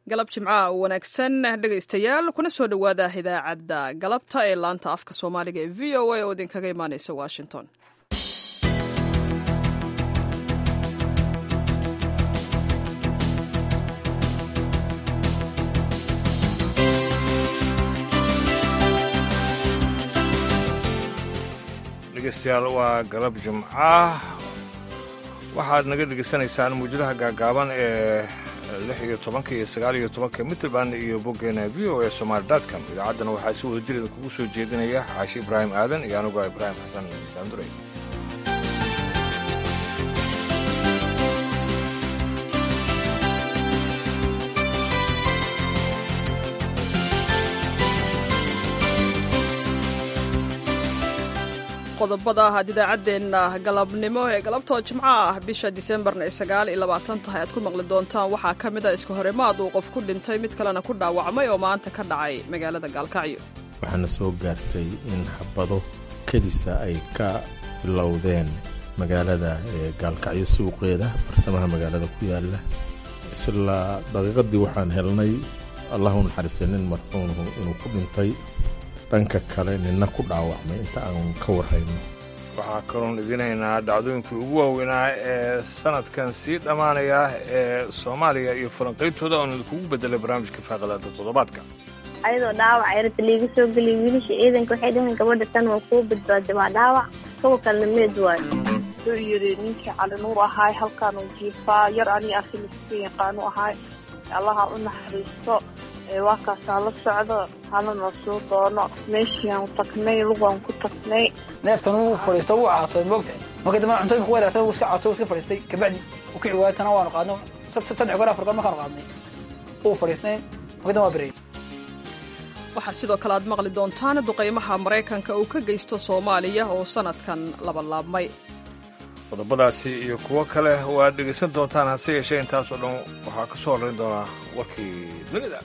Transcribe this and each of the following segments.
galab jimcaha wanaagsan dhegaystayaal kuna soo dhowaada idaacadda galabta ee laanta afka soomaaliga ee v o a oo idinkaga imaaneysa washington dhegeystayaal waa galab jimca waxaad naga dhegeysanaysaan muujadaha gaagaaban ee lix iyo tobanka iyo sagaal iyo tobanka mitrband iyo boggeena v o e somaali dotcom idaacaddana waxaa si wada jireeda kugu soo jeedinaya xaashi ibraahim aadan iyo anigoo ibraahim xasan saandurey qodobada aad idaacaddeenna galabnimo ee galabtoo jimco ah bisha disembarna ay sagaal iyo labaatan tahay aad ku maqli doontaan waxaa ka mid a iska horimaad uu qof ku dhintay mid kalena ku dhaawacmay oo maanta ka dhacay magaalada gaalkacyo waxaana soo gaartay in xabado kedisa ay ka bilowdeen magaalada gaalkacyo suuqeeda bartamaha magaalada ku yaala isla daqiiqadii waxaan helnay allahu naxariistay nin marxuumhu inuu ku dhintay dhanka kale nina ku dhaawacmay inta aan ka warrayno waxaa kaloon idinaynaa dhacdooyinkii ugu waaweynaa ee sanadkan sii dhammaanaya ee soomaaliya iyo falanqayntooda oon idinkugu bedelay barnaamijka faaqalaada toddobaadka ayadoo dhaawac yarta liiga soo geliya wiilasha ciidanka waxay dhaheen gabadha tan waa kuu badbaaday waa dhaawac kuwa kalena meed waayo wuxuu yidhi ninkii cali nuur ahaay halkaanuu jiifaa yar ani akhiliska yaqaanu ahaay allaha u naxariisto waa kaasaa la socdo halana soo doono meeshiiaan tagnay lugaan ku tagnay neefkan wuu fadhiisto wuu caatooy moogtahay marka dambe cuntooyinka ku wadaagtay wuu iska caatooy wuu iska fadhiistay kabacdi uu kici waayay tana waanu qaadno saddex goor afar goor markaanu qaadnay wuu fadhiisnayn marka dambe waa berey waxaa sidoo kale aad maqli doontaan duqaymaha maraykanka uu ka geysto soomaaliya oo sanadkan labalaabmay qodobadaasi iyo kuwo kale waad dhegaysan doontaan hase yeeshee intaasoo dhan waxaa ka soo horrayn doonaa warkii dunida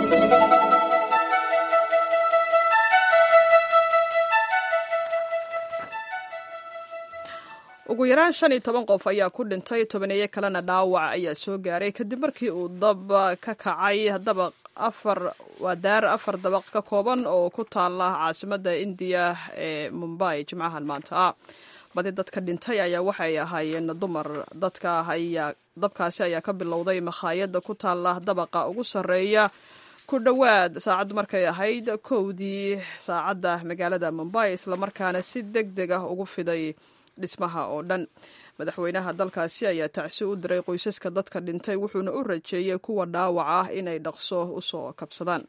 ugu yaraan shan iyo toban qof ayaa ku dhintay tobaneeyo kalena dhaawac ayaa soo gaaray kadib markii uu dab ka kacay dabaq afar waa daar afar dabaq ka kooban oo ku taala caasimadda indiya ee mumbai jimcahan maanta ah badi dadka dhintay ayaa waxay ahaayeen dumar dadka ayaa dabkaasi ayaa ka bilowday makhaayadda ku taala dabaqa ugu sarreeya ku dhowaad saacaddu markay ahayd kowdii saacadda magaalada mumbai islamarkaana si deg deg ah ugu fiday dhismaha oo dhan madaxweynaha dalkaasi ayaa tacsi u diray qoysaska dadka dhintay wuxuuna u rajeeyey kuwa dhaawac ah inay dhaqso usoo kabsadaan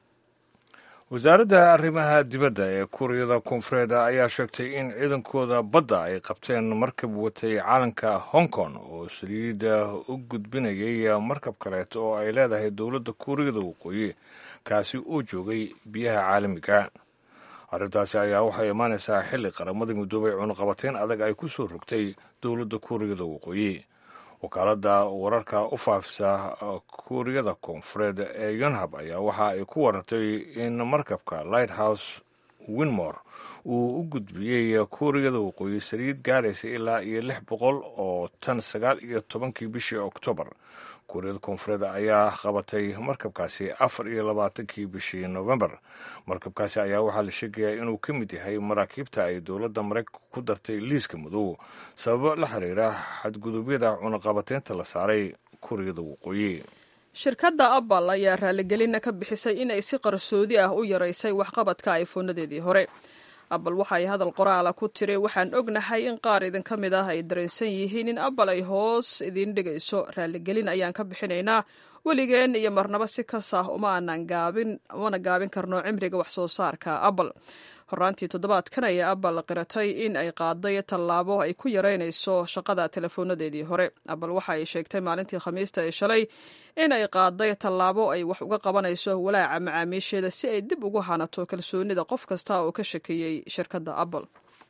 wasaaradda arrimaha dibadda ee kuuriyada koonfureed ayaa sheegtay in ciidankooda badda ay qabteen markab watay caalanka hong kong oo saliida u gudbinayay markab kaleeto oo ay leedahay dowladda kuuriyada waqooyi kaasi uu joogay biyaha caalamiga arrintaasi ayaa waxay imaanaysaa xilli qaramada midoobay cunuqabateyn adag ay ku soo rogtay dowladda kuuriyada waqooyi wakaaladda wararka u faafisa kuuriyada koonfureed ee yonhab ayaa waxa ay ku warartay in markabka lighthouse winmore uu u gudbiyey kuuriyada waqooyi saliid gaaraysa ilaa iyo lix boqol oo tan sagaal iyo tobankii bishii oktoobar kuuriyada koonfureed ayaa qabatay markabkaasi afar iyo labaatankii bishii novembar markabkaasi ayaa waxaa la sheegayaa inuu ka mid yahay maraakiibta ay dowladda maraykanka ku dartay liiska madow sababo la xiriira xadgudubyada cunuqabateynta la saaray kuuriyada waqooyi shirkadda apple ayaa raaligelina ka bixisay inay si qarsoodi ah u yaraysay waxqabadka iphoonadeedii hore apple waxay hadal qoraala ku tiri waxaan ognahay in qaar idinka mid ah ay dareensan yihiin in apple ay hoos idiin dhigayso raaligelin ayaan ka bixinaynaa weligeen iyo marnaba si kas ah uma aanan gaabin umana gaabin karno cimriga wax soo saarka apple horaantii toddobaadkan ayaa apple qiratay in ay qaaday tallaabo ay ku yaraynayso shaqada telefoonadeedii hore apple waxa ay sheegtay maalintii khamiista ee shalay in ay qaaday tallaabo ay wax uga qabanayso walaaca macaamiisheeda si ay dib ugu hanato kalsoonida qof kasta oo ka shakeeyey shirkadda apple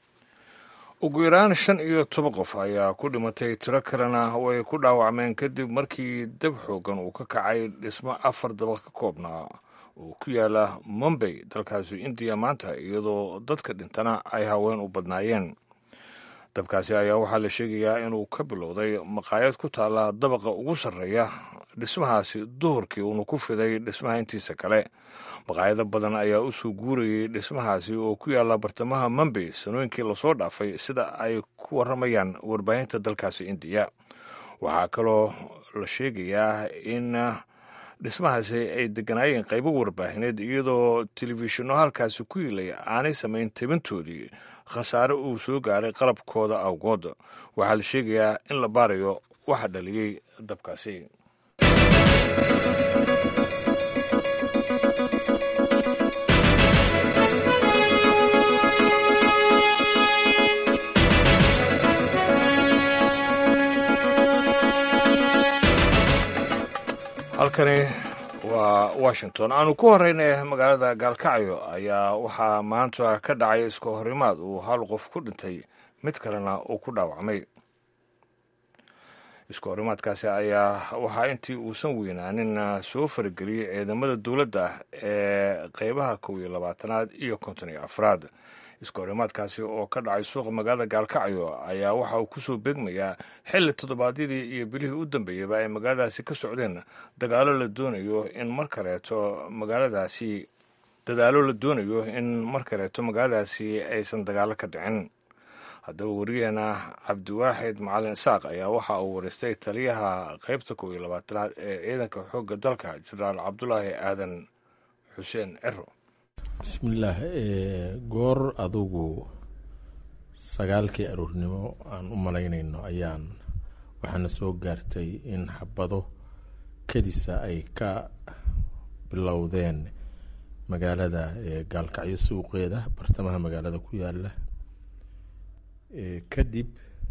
ugu yaraan shan iyo toban qof ayaa ku dhimatay tiro kalena way ku dhaawacmeen kadib markii dab xoogan uu ka kacay dhismo afar dabaq ka koobnaa oo ku yaala mumbay dalkaasi indiya maanta iyadoo dadka dhintana ay haween u badnaayeen dabkaasi ayaa waxaa la sheegayaa inuu ka bilowday maqaayad ku taalla dabaqa ugu sarreeya dhismahaasi duhurkii uuna ku fiday dhismaha intiisa kale maqaayado badan ayaa u soo guurayay dhismahaasi oo ku yaalla bartamaha mambey sanooyinkii lasoo dhaafay sida ay ku warramayaan warbaahinta dalkaasi indiya waxaa kaloo la sheegayaa in dhismahaasi ay deganaayeen qaybo warbaahineed iyadoo telefishinno halkaasi ku yilay aanay samayn tabintoodii khasaare uu soo gaaray qalabkooda awgood waxaa la sheegayaa in la baarayo waxa dhaliyey dabkaasi halkani waa washington aanu ku horeyna magaalada gaalkacyo ayaa waxaa maanta ka dhacay iska horimaad uu hal qof ku dhintay mid kalena uu ku dhaawacmay iska horimaadkaasi ayaa waxaa intii uusan weynaanin soo farageliyey ciidamada dowladda ee qeybaha kow iyo labaatanaad iyo konton iyo afraad iska horimaadkaasi oo ka dhacay suuqa magaalada gaalkacyo ayaa waxa uu kusoo beegmayaa xilli toddobaadyadii iyo bilihii u dambeeyeyba ay magaaladaasi ka socdeen dagaalo la doonayo in mar kaleeto magaaladaasi dadaalo la doonayo in mar kaleeto magaaladaasi aysan dagaalo ka dhicin haddaba wariyaheena cabdiwaaxid macalin isaaq ayaa waxa uu wareystay taliyaha qeybta kow iyo labaatanaad ee ciidanka xoogga dalka jenaraal cabdulaahi aadan xuseen cero bismillaah goor adugu sagaalkii aroornimo aan u malaynayno ayaan waxaana soo gaartay in xabado kadisa ay ka bilowdeen magaalada gaalkacyo suuqeeda bartamaha magaalada ku yaala kadib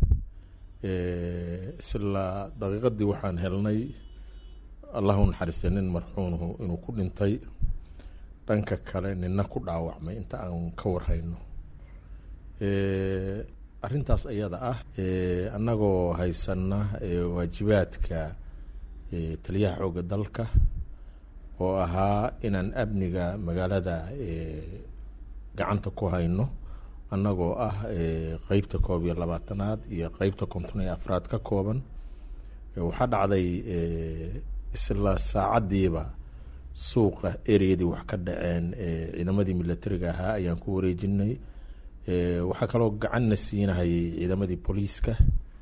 isla daqiiqadii waxaan helnay allahu naxariistay nin marxuunuhu inuu ku dhintay dhanka kale nina ku dhaawacmay inta aan ka warhayno arrintaas iyada ah annagoo haysana waajibaadka taliyaha xoogga dalka oo ahaa inaan amniga magaalada gacanta ku hayno annagoo ah qeybta koob iyo labaatanaad iyo qeybta konton iyo afraad ka kooban waxaa dhacday isla saacaddiiba suuqa ereyadii wax ka dhaceen ciidamadii milatariga ahaa ayaan ku wareejinay waxaa kaloo gacanna siinahayay ciidamadii booliiska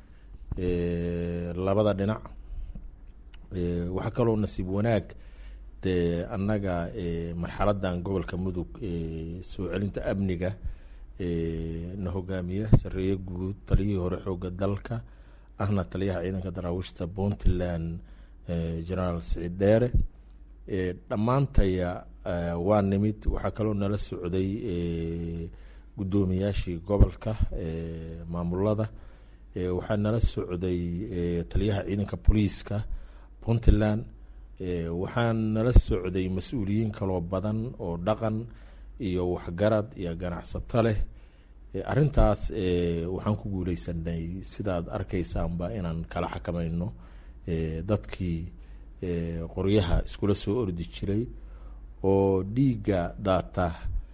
labada dhinac waxaa kaloo nasiib wanaag dee annaga marxaladan gobolka mudug soo celinta amniga na hogaamiya sareeye guud taliyihii hore xooga dalka ahna taliyaha ciidanka daraawiishta puntland genaraal siciid dheere dhammaantaya waa nimid waxaa kaloo nala socday guddoomiyaashii gobolka maamulada waxaa nala socday taliyaha ciidanka booliiska puntland waxaa nala socday mas-uuliyiin kaloo badan oo dhaqan iyo waxgarad iyo ganacsato leh arrintaas waxaan ku guuleysanay sidaad arkaysaanba inaan kala xakamayno dadkii qoryaha iskula soo ordi jiray oo dhiigga daata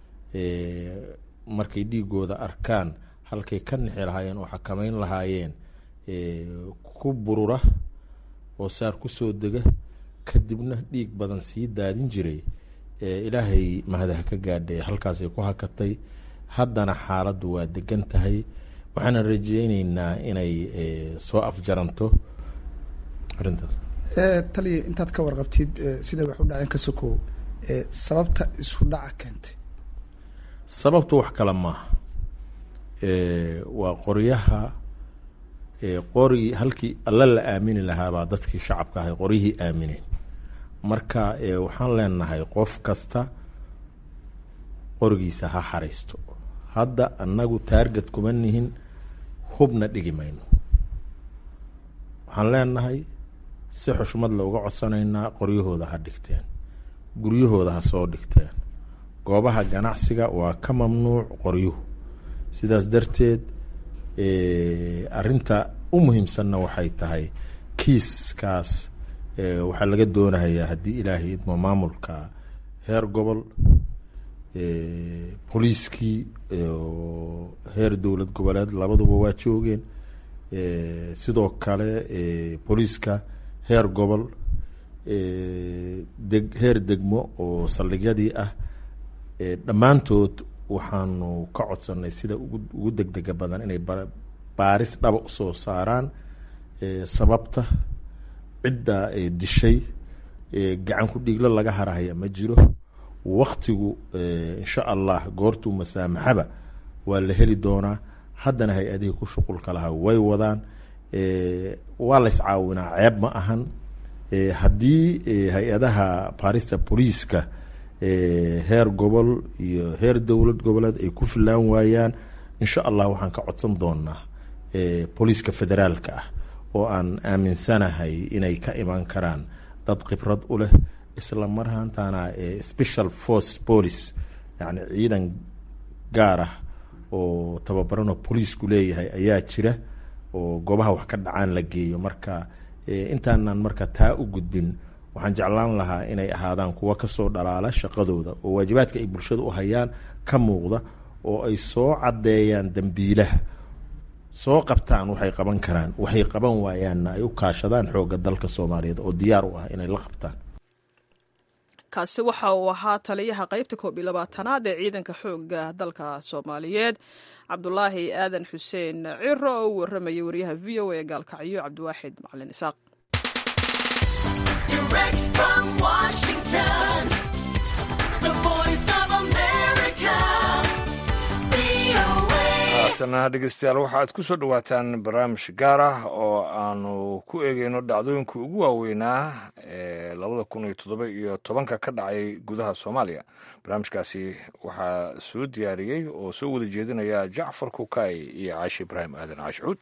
markay dhiigooda arkaan halkay ka nixi lahaayeen oo xakameyn lahaayeen ku burura oo saar kusoo dega kadibna dhiig badan sii daadin jiray ilaahay mahadaha ka gaadhay halkaasay ku hakatay haddana xaaladdu waa degan tahay waxaana rajeyneynaa inay soo afjaranto arrintaas taliya intaad ka warqabtid siday wax u dhaceen ka sokow sababta isu dhaca keentay sababtu wax kale maaha waa qoryaha qori halkii alla la aamini lahaabaa dadkii shacabka ahay qoryihii aamineen marka waxaan leenahay qof kasta qorigiisa ha xaraysto hadda annagu taarget kuma nihin hubna dhigi mayno waxaan leenahay si xushmad le uga codsanaynaa qoryahooda ha dhigteen guryahooda ha soo dhigteen goobaha ganacsiga waa ka mamnuuc qoryuhu sidaas darteed arinta u muhiimsanna waxay tahay kiiskaas waxaa laga doonayaa haddii ilaahay idmo maamulka heer gobol booliiskii heer dowlad goboleed labaduba waa joogeen sidoo kale booliiska heer gobol deg heer degmo oo saldhigyadii ah dhammaantood waxaanu ka codsanay sida ugu ugu degdega badan inay baaris dhaba usoo saaraan sababta cidda dishay gacan ku dhiiglo laga harahaya ma jiro waktigu insha allah goortuu masaamaxaba waa la heli doonaa haddana hay-adihii ku shuqulka lahaa way wadaan waa la iscaawinaa ceeb ma ahan haddii hay-adaha baarista booliiska heer gobol iyo heer dowlad goboleed ay ku filaan waayaan insha allah waxaan ka codsan doonaa booliiska federaalka ah oo aan aaminsanahay inay ka imaan karaan dad khibrad u leh isla marhaantana special force police yani ciidan gaar ah oo tababaranoo booliisku leeyahay ayaa jira oo goobaha wax ka dhacaan la geeyo marka intaanan marka taa u gudbin waxaan jeclaan lahaa inay ahaadaan kuwa kasoo dhalaala shaqadooda oo waajibaadka ay bulshada u hayaan ka muuqda oo ay soo caddeeyaan dembiilaha soo qabtaan waxay qaban karaan waxay qaban waayaanna ay u kaashadaan xoogga dalka soomaaliyeed oo diyaar u ah inay la qabtaan kaasi waxa uu ahaa taliyaha qaybta koob iyo labaatanaad ee ciidanka xoogga dalka soomaaliyeed cabdulaahi aadan xuseen ciro oo u waramayay wariyaha v o a gaalkacyo cabdiwaaxid macalin isaaq haatana dhegeystayaal waxaaad ku soo dhowaataan barnaamij gaar ah oo aanu ku eegeyno dhacdooyinka ugu waaweynaa ee labada kun iyo toddoba iyo tobanka ka dhacay gudaha soomaaliya barnaamijkaasi waxaa soo diyaariyey oo soo wada jeedinaya jacfar kukay iyo caashi ibraahim aadan caashcuud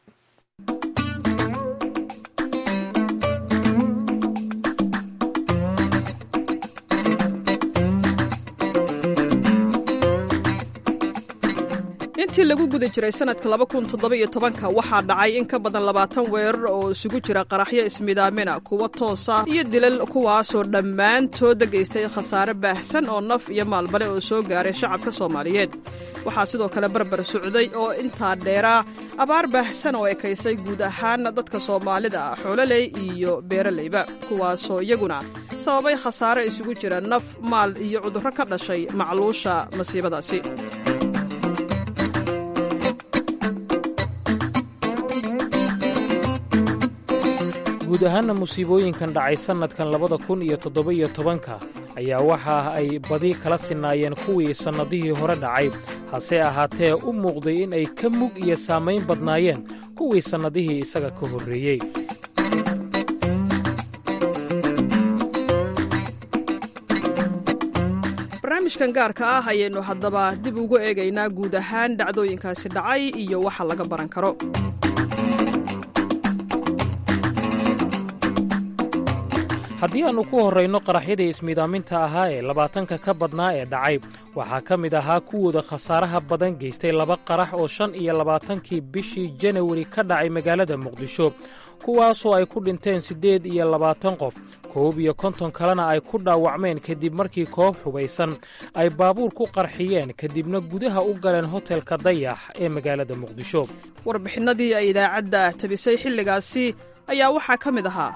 intii lagu guda jiray sanadka laba kun toddoba-iyo tobanka waxaa dhacay in ka badan labaatan weerar oo isugu jira qaraxyo ismidaamina kuwa toosa iyo dilal kuwaasoo dhammaantooda geystay khasaare baahsan oo naf iyo maalbale oo soo gaaray shacabka soomaaliyeed waxaa sidoo kale barbar socday oo intaa dheeraa abaar baahsan oo ekaysay guud ahaan dadka soomaalida ah xoololey iyo beeraleyba kuwaasoo iyaguna sababay khasaare isugu jira naf maal iyo cudurro ka dhashay macluusha masiibadaasi guud ahaanna musiibooyinkan dhacay sannadkan labada kun iyo toddoba-iyo tobanka ayaa waxa ay badi kala sinaayeen kuwii sannadihii hore dhacay hase ahaatee u muuqday in ay ka mug iyo saamayn badnaayeen kuwii sannadihii isaga ka horreeyey barnaamijkan gaarka ah ayaynu haddaba dib ugu eegaynaa guud ahaan dhacdooyinkaasi dhacay iyo waxa laga baran karo haddii aannu ku horrayno qaraxyadii ismiidaaminta ahaa ee labaatanka ka badnaa ee dhacay waxaa ka mid ahaa kuwooda khasaaraha badan geystay laba qarax oo shan iyo labaatankii bishii janawari ka dhacay magaalada muqdisho kuwaasoo ay ku dhinteen siddeed iyo labaatan qof koob iyo konton kalena ay ku dhaawacmeen kadib markii koob xubaysan ay baabuur ku qarxiyeen kadibna gudaha u galeen hotelka dayax ee magaalada muqdisho warbixinnadii ay idaacadda tabisay xilligaasi ayaa waxaa ka mid ahaa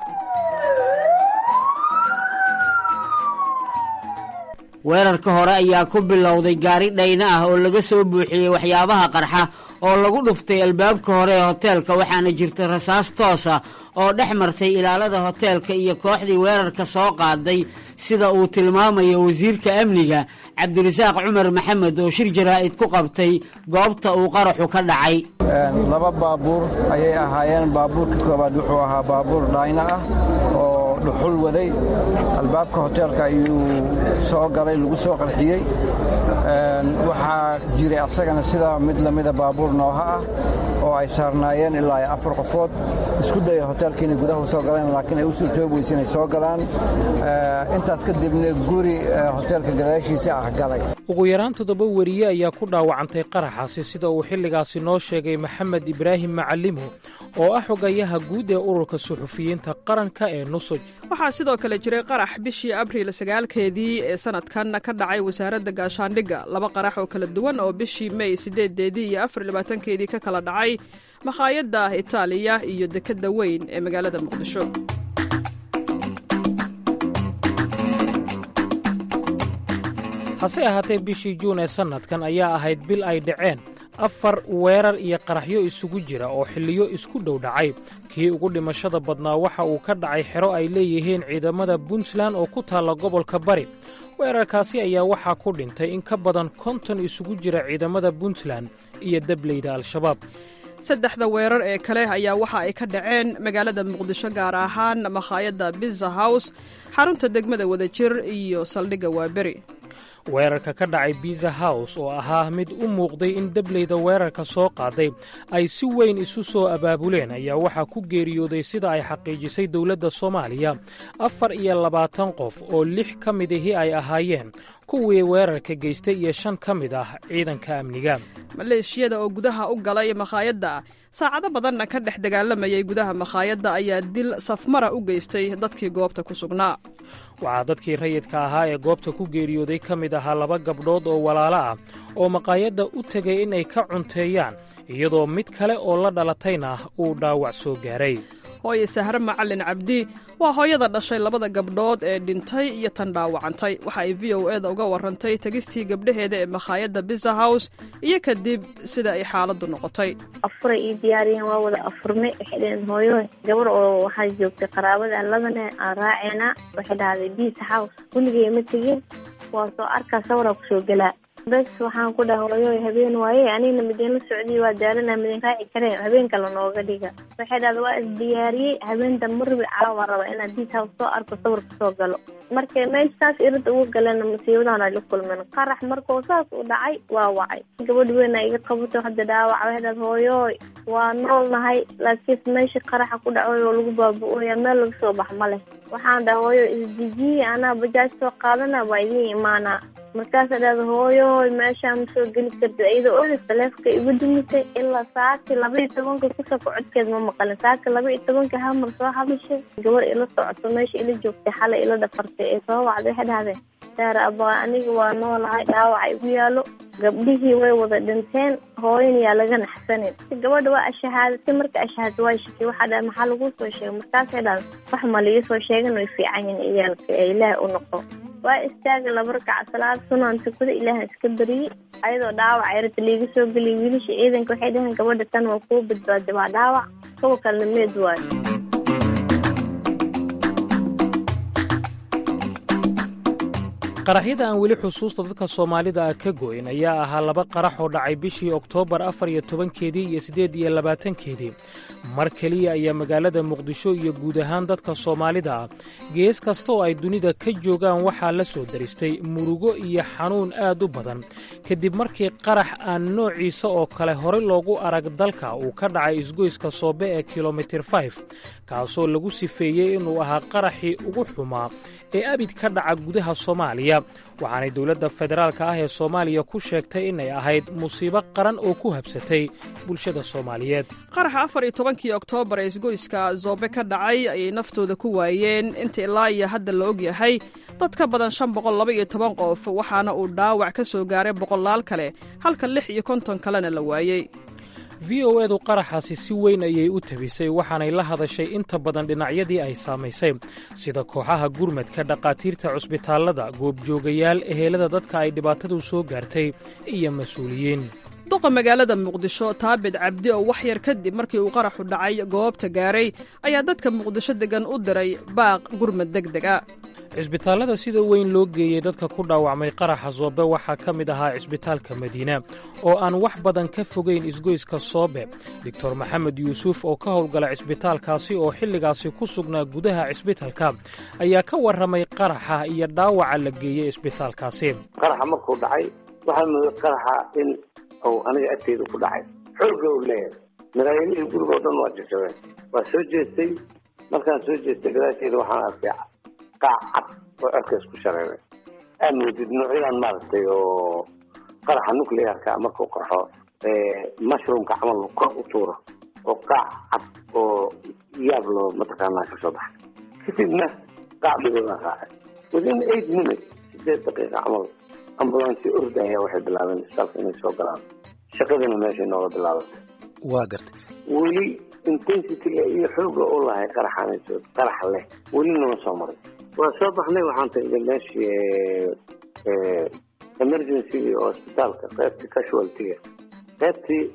weerarka hore ayaa ku bilowday gaari dhayna ah oo laga soo buuxiyey waxyaabaha qarxa oo lagu dhuftay albaabka hore ee hoteelka waxaana jirta rasaas toosa oo dhex martay ilaalada hoteelka iyo kooxdii weerarka soo qaaday sida uu tilmaamayo wasiirka amniga cabdirasaaq cumar maxamed oo shir jaraa'id ku qabtay goobta uu qaraxu ka dhacay laba baabuur ayay ahaayeen baabuurka koowaad wuxuu ahaa baabuur dhayna ah oo dhuxul waday albaabka hoteelka ayuu soo galay lagu soo qarxiyey waxaa jiray asagana sidaa mid lamida baabuur nooha ah oo ay saarnaayeen ilaa afar qofood isku daya hoteelka inay gudaha u soo galeen laakiin ay u suurtoobi weyse inay soo galaan intaas kadibna guri hoteelka gadaashiisa ah galay ugu yaraan toddoba weriye ayaa ku dhaawacantay qaraxaasi sida uu xilligaasi noo sheegay maxamed ibraahim macalimo oo ah xogayaha guud ee ururka suxufiyiinta qaranka ee nusoj waxaa sidoo kale jiray qarax bishii abriil sagaalkeedii ee sanadkan ka dhacay wasaaradda gaashaandhigga laba qarax oo kala duwan oo bishii mey sideedeedii iyo afar labaatankeedii ka kala dhacay makhaayadda itaaliya iyo dekedda weyn ee magaalada muqdisho hase ahaatee bishii juun ee sannadkan ayaa ahayd bil ay dhaceen afar weerar iyo qaraxyo isugu jira oo xilliyo isku dhow dhacay kii ugu dhimashada badnaa waxa uu ka dhacay xero ay leeyihiin ciidamada puntland oo ku taalla gobolka bari weerarkaasi ayaa waxaa ku dhintay in ka badan konton isugu jira ciidamada puntland iyo dableyda al-shabaab saddexda weerar ee kale ayaa waxa ay ka dhaceen magaalada muqdisho gaar ahaan makhaayadda biza house xarunta degmada wadajir iyo saldhigga waaberi weerarka ka dhacay biza house oo ahaa mid u muuqday in dableyda weerarka soo qaaday ay si weyn isu soo abaabuleen ayaa waxaa ku geeriyooday sida ay xaqiijisay dowladda soomaaliya afar iyo labaatan qof oo lix ka mid ahi ay ahaayeen kuwii weerarka geystay iyo shan ka mid ah ciidanka amniga maleeshiyada oo gudaha u galay makhaayadda saacado badanna ka dhex dagaalamayay gudaha makhaayadda ayaa dil safmara u geystay dadkii goobta ku sugnaa waxaa dadkii rayidka ahaa ee goobta ku geeriyooday ka mid ahaa laba gabdhood oo walaalo ah oo maqaayadda u tegay inay ka cunteeyaan iyadoo mid kale oo la dhalatayna uu dhaawac soo gaaray hooye sahre macalin cabdi waa hooyada dhashay labada gabdhood ee dhintay iyo tan dhaawacantay waxa ay v o eda uga warrantay tegistii gabdhaheeda ee makhaayadda biza house iyo kadib sida ay xaaladdu noqotay afuray ii diyaariyeen waa wada afurme waxay dhaheen hooyo gabar oo waxaa joogtay qaraabada labane aan raaceena waxay dhahday biza house weligay ma tegin waa soo arkaa sawaraa kusoo gelaa bes waxaan ku dhaha hooyo habeen waaye anigna midinla socdiy waa daalana midin raaci kareen habeen kale nooga dhiga waxay dhahda waa isdiyaariyey habeentan marbi caawa raba inaad diis house soo arko sawir kasoo galo markay meesha saas irid ugu galena musiibadan ay la kulmeen qarax markuu saas u dhacay waa wacay gabadh weyn a iga qabato hadda dhaawac waxay dhahda hooyooy waa nool nahay laakiinse meesha qaraxa ku dhacay oo lagu baabu-ooya meel laga soo bax ma leh waxaan dhaha hooyo isdejiye anaa bajaaj soo qaadana waa idiin imaanaa markaasa dhahda hooyoy meeshaa ma soo geli kartid iyadoo oda taleefka igu dumisay ilaa saaki laba iyo tobanka kusoko codkeed ma maqalin saaki laba iyo tobanka hamar soo hadashay gabar ila socoto meesha ila joogtay xalay ila dhafartay ee soo wacday waxay dhahdeen saare abaa aniga waa noolahay dhaawaca igu yaalo gabdhihii way wada dhinteen hooyan yaa laga naxsanin gabadha waa ashahaadatay marka ashahaada waa shakay waxaa dhaha maxaa laguu soo sheegay markaasay dhahda wax ma liga soo sheegan way fiican yihin iyaalka ee ilaahay u noqo waa istaaga laba rakaca salaad sunaan tukada ilaaha iska bariyey ayadoo dhaawac yarata liiga soo geliyay wiilasha ciidanka waxay dhaheen gabadha tan waa kuu badbaaday waa dhaawac kuwa kalena meed waayo qaraxyada aan weli xusuusta dadka soomaalida ah ka go'in ayaa ahaa laba qarax oo dhacay bishii oktoobar afar iyo tobankeedii iyo siddeed iyo labaatankeedii mar keliya ayaa magaalada muqdisho iyo guud ahaan dadka soomaalida ah gees kasta oo ay dunida ka joogaan waxaa la soo daristay murugo iyo xanuun aad u badan kadib markii qarax aan noociisa oo kale horey loogu arag dalka uu ka dhacay isgoyska soobe ee kilomitir fif kaasoo lagu sifeeyey inuu ahaa qaraxii ugu xumaa ee abid ka dhaca gudaha soomaaliya waxaanay dowladda federaalka ah ee soomaaliya ku sheegtay inay ahayd musiibo qaran oo ku habsatay bulshada soomaaliyeed qaraxa afar iyo tobankii oktoobar ee isgoyska zoobe ka dhacay ayay naftooda ku waayeen inta ilaa iyo hadda la og yahay dad ka badan shan boqol laba iyo toban qof waxaana uu dhaawac ka soo gaaray boqolaal kale halka lix iyo konton kalena la waayey v o edu qaraxaasi si weyn ayay u tabisay waxaanay la hadashay inta badan dhinacyadii ay saamaysay sida kooxaha gurmadka dhakhaatiirta cusbitaallada goobjoogayaal ehelada dadka ay dhibaatadu soo gaartay iyo mas-uuliyiin duqa magaalada muqdisho taabid cabdi oo wax yar kadib markii uu qaraxu dhacay goobta gaaray ayaa dadka muqdisho deggan u diray baaq gurmad deg deg a cisbitaallada sida weyn loo geeyey dadka ku dhaawacmay qaraxa soobe waxaa ka mid ahaa cisbitaalka madiina oo aan wax badan ka fogayn isgoyska soobe doctor maxamed yuusuf oo ka howlgala cisbitaalkaasi oo xilligaasi ku sugnaa gudaha cisbitalka ayaa ka warramay qaraxa iyo dhaawaca la geeyey cisbitaalkaasi qaraxa markuu dhacay waxaa mooday qaraxa in uu aniga agteyda ku dhacay xoogga uu leeyahay madaayinihii gurigoo dhan waa jajabeen waa soo jeestay markaan soo jeestay gadaasheeda waxaan arkay qaac cad oo cerkaas ku shareeray aad moodid noocyadan maaragtay oo qaraxa nuclearka markuu qarxo mushroomka camal kor u tuuro oo qaac cad oo yaab loo mataqaanaa kasoo baxay kadibna qaac dhiboodaa raacay within eight minutes sideed daqiiqa camal ambulance ordaya waxay bilaabeen isbitaalka inay soo galaan shaqadina meeshay nooga bilaabatay waa gartay weli intensityga iyo xooga u lahay qaraxanayso qarax leh weli nama soo maray waa soo baxnay waxaan tagnay meeshii emergency oo isbitaalka qaybtii casualtyga qaybtii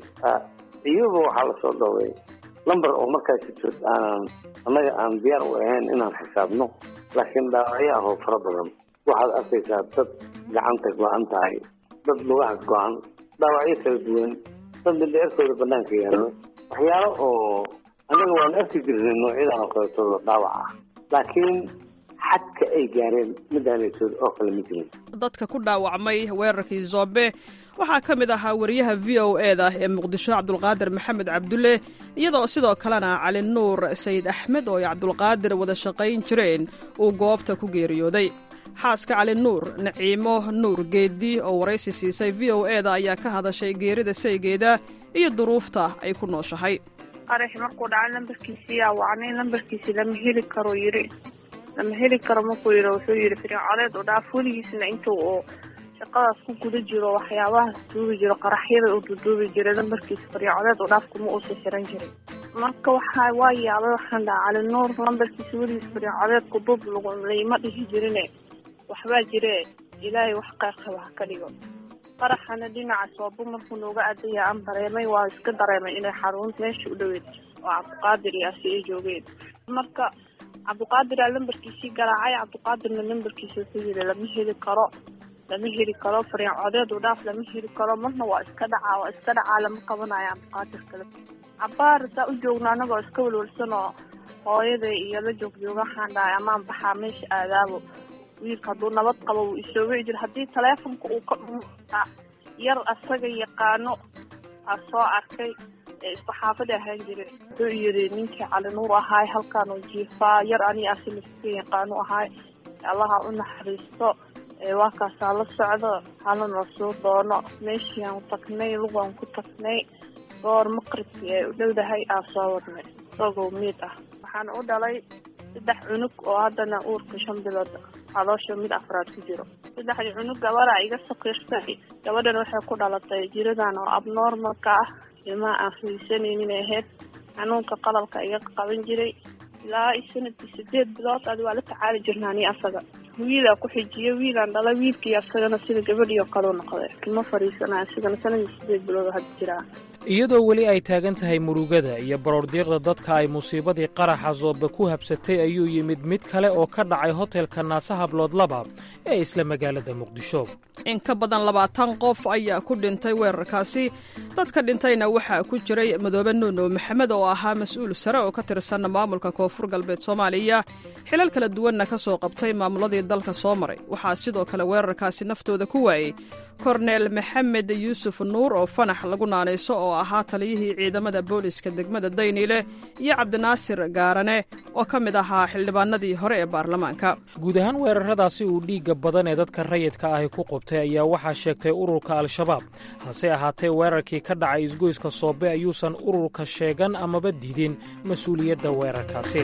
iyaba waxaa lasoo dhoway number oo markaas aanan annaga aan diyaar u ahayn inaan xisaabno laakiin dhaawacyo ah oo fara badan waxaad arkaysaa dad gacanta go-an tahay dad lugaha go-an dhaawacyo kala duwan dad mindheerkooda banaanka yaallo waxyaalo oo annaga waan arki jirnay noocyadan oo kaleetooda dhaawac ah laakiin xadka ay gaareen midaanaysood oo kale ma jirin dadka ku dhaawacmay weerarkii zoobe waxaa ka mid ahaa wariyaha v o e da ee muqdisho cabdulqaadir maxamed cabdulle iyadoo sidoo kalena cali nuur sayid axmed oo ay cabdulqaadir wada shaqayn jireen uu goobta ku geeriyooday xaaska cali nuur naciimo nuur geeddi oo waraysi siisay v o e da ayaa ka hadashay geerida saygeeda iyo duruufta ay ku nooshahay qarax markuu dhacay lambarkiisii yaa wacnay lambarkiisi lama heli karo yidhi lama heli karo markuu yidhi wuxuu yidhi fircoleed u dhaaf weligiisna intuu uu shaqadaas ku guda jiro waxyaabahaas duubi jiro qaraxyada uu duduubi jiray lambarkiisa fircoleed u dhaaf kuma uusa xiran jirin marka waxaa waa yaabay waxaan dhaha cali nuur lambarkiisa weligiis fircoleedku duub laguma dhihi jirine waxbaa jire ilaahay wax qeyrqaba ha ka dhigo qaraxana dhinaca soobo markuu nooga adaya aan dareemay waa iska dareemay inay xarun meesha u dhoweed oo cabdiqaadir iyo asi ay joogeen marka cabdiqaadir aa lambarkiisii garaacay cabdiqaadirna lambarkiisa wuxuu yidhi lama heli karo lama heli karo fariin codeed u dhaaf lama heli karo marna waa iska dhacaa waa iska dhacaa lama qabanayo cabdiqaadir kale cabaar saa u joogna anagoo iska walwalsan oo hooyaday iyo la joogjooga waxaan dhahay amaan baxaa meesha aadaabo wiilka hadduu nabad qabo wuu isoo wici jira haddii taleefonka uu ka dhumaa yar asaga yaqaano aa soo arkay ee isku xaafada ahaan jiray wuxuu yidhi ninkii cali nuur ahaay halkaan uu jiifaa yar ani asila iska yaqaano ahaay allaha u naxariisto waa kaasaa la socdo halana soo doono meeshii aan tagnay lugaan ku tagnay goor maqribkii ay u dhowdahay aa soo wadnay isagoo miid ah waxaan u dhalay saddex cunug oo haddana uurka shan bilood caloosha mid afraad ku jiro saddexdii cunug gabadha iga sakiirtay gabadhan waxay ku dhalatay jiradan oo abnormalka ah ilmaha aan fiirsanaynin ahayd xanuunka qalalka iga qaban jiray ilaa sanadkii sideed bilood adi waa la tacaali jirnaa ni asaga wiilaa ku xijiyo wiilaan dhala wiilkii asagana sida gabadhii oo kaleu noqday kama fariisana asigana sanadkii sideed bilood hadda jiraa iyadoo weli ay taagan tahay murugada iyo baroordiiqda dadka ay musiibadii qaraxa zoobe ku habsatay ayuu yimid mid kale oo ka dhacay hotelka naase hablood laba ee isla magaalada muqdisho in ka badan labaatan qof ayaa ku dhintay weerarkaasi dadka dhintayna waxaa ku jiray madoobe nuuno maxamed oo ahaa mas-uul sare oo ka tirsan maamulka koonfur galbeed soomaaliya xilal kala duwanna ka soo qabtay maamuladii dalka soo maray waxaa sidoo kale weerarkaasi naftooda ku waayey korneel maxamed yuusuf nuur oo fanax lagu naanayso oo ahaa taliyihii ciidamada booliska degmada dayniile iyo cabdinaasir gaarane oo ka mid ahaa xildhibaanadii hore ee baarlamaanka guud ahaan weeraradaasi uu dhiigga badan ee dadka rayidka ahi ku qubtay ayaa waxaa sheegtay ururka al-shabaab hase ahaatee weerarkii ka dhacay isgoyska soobe ayuusan ururka sheegan amaba diidin mas-uuliyadda weerarkaasi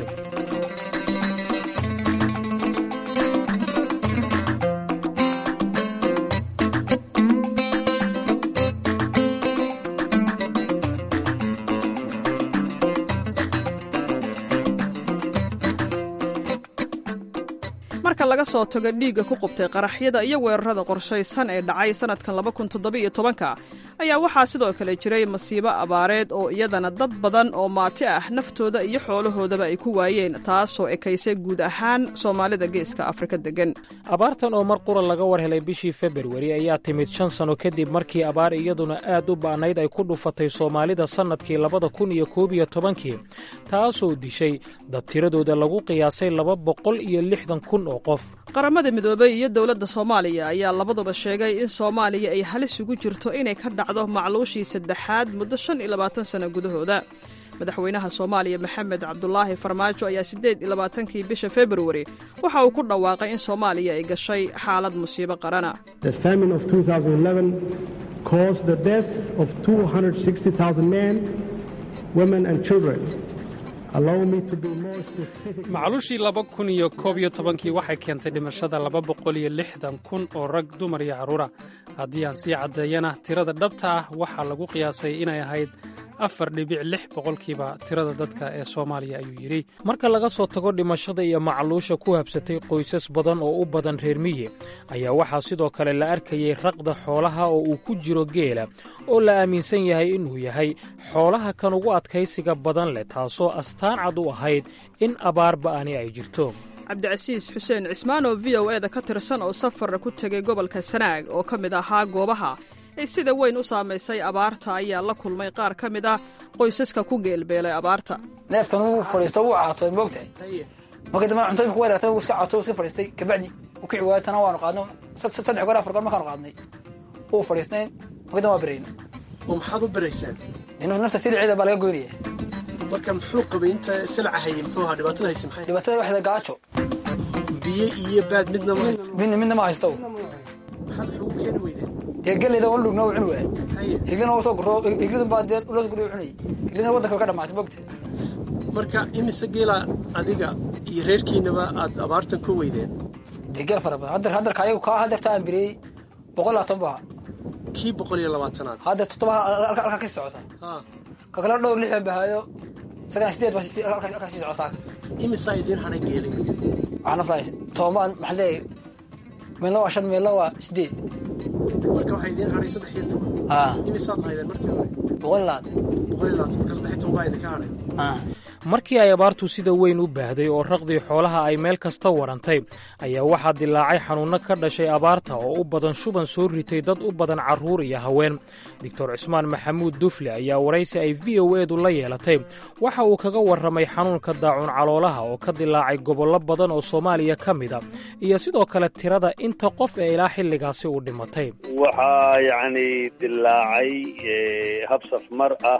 marka laga soo tago dhiigga ku qubtay qaraxyada iyo weerarada qorshaysan ee dhacay sannadkan labakuntoddobaiyotobanka ayaa waxaa sidoo kale jiray masiibo abaareed oo iyadana dad badan oo maati ah naftooda iyo xoolahoodaba ay ku waayeen taasoo ekaysay guud ahaan soomaalida geeska afrika deggan abaartan oo mar qura laga war helay bishii februari ayaa timid shan sanno kadib markii abaar iyaduna aad u ba'nayd ay ku dhufatay soomaalida sannadkii labada kun iyo koob iyo tobankii taasoo dishay dad tiradooda lagu qiyaasay laba boqol iyo lixdan kun oo qof qaramada midoobey iyo dowladda soomaaliya ayaa labaduba sheegay in soomaaliya ay halis ugu jirto inay ka dhacdo macluushii saddexaad muddo shan iyo labaatan sanno gudahooda madaxweynaha soomaaliya maxamed cabdulaahi farmaajo ayaa siddeed iyo labaatankii bisha februari waxa uu ku dhawaaqay in soomaaliya ay gashay xaalad musiibo qarana macluushii laba kun iyo koob iyo tobankii waxay keentay dhimashada laba boqol iyo lixdan kun oo rag dumar iyo carruura haddii aan sii caddeeyana tirada dhabta ah waxaa lagu qiyaasay inay ahayd afar dhibic lix boqolkiiba tirada dadka ee soomaaliya ayuu yidhi marka laga soo tago dhimashada iyo macluusha ku habsatay qoysas badan oo u badan reer miyi ayaa waxaa sidoo kale la arkayey raqda xoolaha oo uu ku jiro geela oo la aaminsan yahay inuu yahay xoolaha kan ugu adkaysiga badan leh taasoo astaan cad u ahayd in abaar ba'ani ay jirto cabdicasiis xuseen cismaan oo v o eda ka tirsan oo safarra ku tegay gobolka sanaag oo ka mid ahaa goobaha ay sida weyn u saamaysay abaarta ayaa la kulmay qaar ka mid ah qoysaska ku geelbeelay abaarta neefkan uu fadhiisto wuu caatooy moogtahay markii dambe cuntooyinka ku wadaagtay wuu iska caatooy iska fadhiistay kabacdi uu kici waayay tana waanu qaadno saddex goor afar goor markaanu qaadnay uu fadhiisnayn markii dambe waa berayn oo maxaad u beraysaan inuu nafta siliceeda baa laga goynaya marka muxuu qabay inta silaca hayay muxuu ahaa dhibaatada haysa maxay dhibaatada waxda gaajo biyo iyo baad midna ma haysto midna midna ma haysto maxaad wax ugu keeni weydeen dee galleyda oo dhugna uu cuni waaya higlina uu soo guro higlidun baa dee loo guriyo cunayay higlidina waddanka way ka dhamaatay mogta marka imise geela adiga iyo reerkiinaba aad abaartan ka weydeen dee geel fara badan haddar haddarka ayagu kaa haddarta aan biriyey boqol labaatan baa kii boqol iyo labaatanaad hadda toddoba halkaa ka socota ka kale dhowr lixdan bahaayo sagana sideed baa halkaa sii socota saaka imisaa idiin hanay geelay waxaan aflahay toomaan maxaa leeyahay meelna waa shan meelna waa sideed marka waxaa idiin hadhay saddex iyo toban imisaad lahaydeen markii hore boqol iyo labaatan boqol iyo labaatan marka saddex iyo toban baa idinka hadhay markii ay abaartu sida weyn u baahday oo raqdii xoolaha ay meel kasta warantay ayaa waxaa dilaacay xanuunno ka dhashay abaarta oo u badan shuban soo ritay dad u badan carruur iyo haween doctor cismaan maxamuud dufle ayaa waraysi ay v o edu la yeelatay waxa uu kaga warramay xanuunka daacuun caloolaha oo ka dilaacay gobollo badan oo soomaaliya ka mida iyo sidoo kale tirada inta qof ee ilaa xilligaasi u dhimatay waxaa yacni dilaacay habsaf mar ah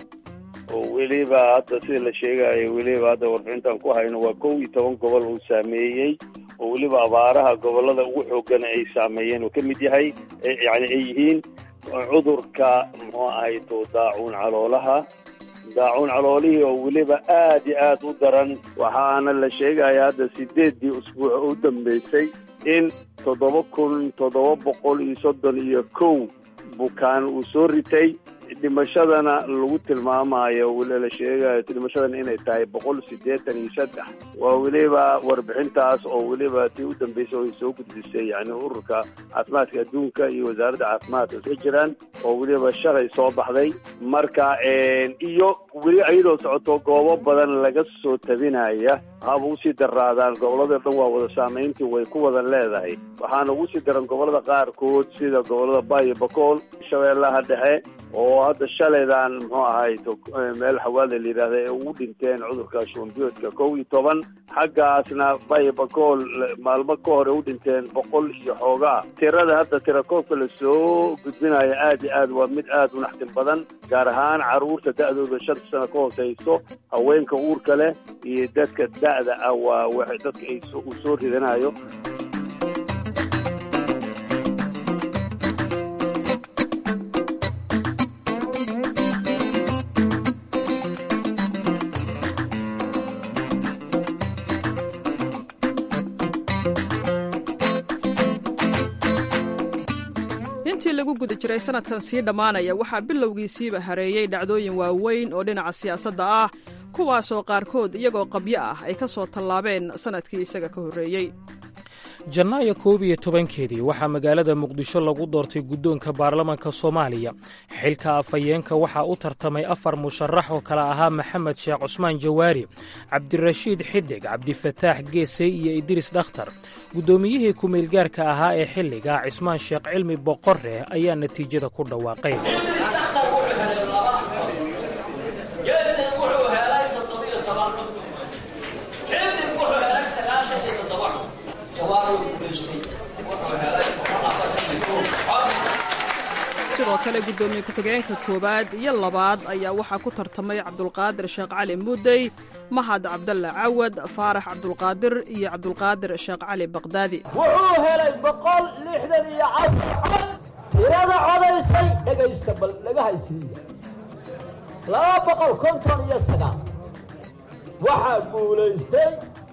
oo weliba hadda sida la sheegayo weliba hadda warbixintan ku hayno waa kow iyo toban gobol uu saameeyey oo weliba abaaraha gobollada ugu xoogana ay saameeyeen uu ka mid yahay yani ay yihiin cudurka muxuu ahayto daacuun caloolaha daacuun caloolihii oo weliba aad iyo aad u daran waxaana la sheegaya hadda sideeddii usbuuc u dambeysay in toddoba kun toddoba boqol iyo soddon iyo kow bukaan uu soo ritay dhimashadana lagu tilmaamayo la sheegayo dhimashadana inay tahay boqol siddeetan iyo saddex waa weliba warbixintaas oo weliba tii u dambeysay oo ay soo gudbisay yani ururka caafimaadka adduunka iyo wasaaradda caafimaadka iska jiraan oo weliba shalay soo baxday marka iyo weli iyadoo socoto goobo badan laga soo tabinaya haba usii daraadaan gobolladao dhan waa wada saamayntii way ku wada leedahay waxaana ugu sii daran gobollada qaarkood sida gobollada bayo bakool shabeellaha dhexe oo hadda shalaydan muxuu ahay meel xawaada la yidhahda ee ugu dhinteen cudurka shubanbiyoodka kow iyo toban xaggaasna bayo bakool maalmo ka hore u dhinteen boqol iyo xoogaa tirada hadda tirakoobka lasoo gudbinayo aad iyo aad waa mid aad u naxdin badan gaar ahaan carruurta da'dooda shanta sano ka hooseyso haweenka uurka leh iyo dadka da'da ah waa w dadka ay uu soo ridanayo intii lagu guda jiray sanadkan sii dhammaanaya waxaa bilowgiisiiba hareeyey dhacdooyin waaweyn oo dhinaca siyaasadda ah kuwaasoo qaarkood iyagoo qabyo ah ay ka soo tallaabeen sannadkii isaga ka horreeyey janaayo koob iyo tobankeedii waxaa magaalada muqdisho lagu doortay guddoonka baarlamanka soomaaliya xilka afhayeenka waxaa u tartamay afar musharax oo kale ahaa maxamed sheekh cusmaan jawaari cabdirashiid xidig cabdifataax geesey iyo idriis dhakhtar guddoomiyihii ku-meelgaarka ahaa ee xilliga cismaan sheekh cilmi boqorre ayaa natiijada ku dhawaaqay sidoo kale guddoomiye ku-xigeenka koowaad iyo labaad ayaa waxaa ku tartamay cabdulqaadir sheekh cali muudey mahad cabdalle cawad faarax cabdulqaadir iyo cabdulqaadir sheekh cali baqdaadi wuxuu helay boqol lixdan iyo cabdi cod tirada codaysay dhegaysta bal laga haysiiya laba boqol konton iyo sagaal waxaa guulaystay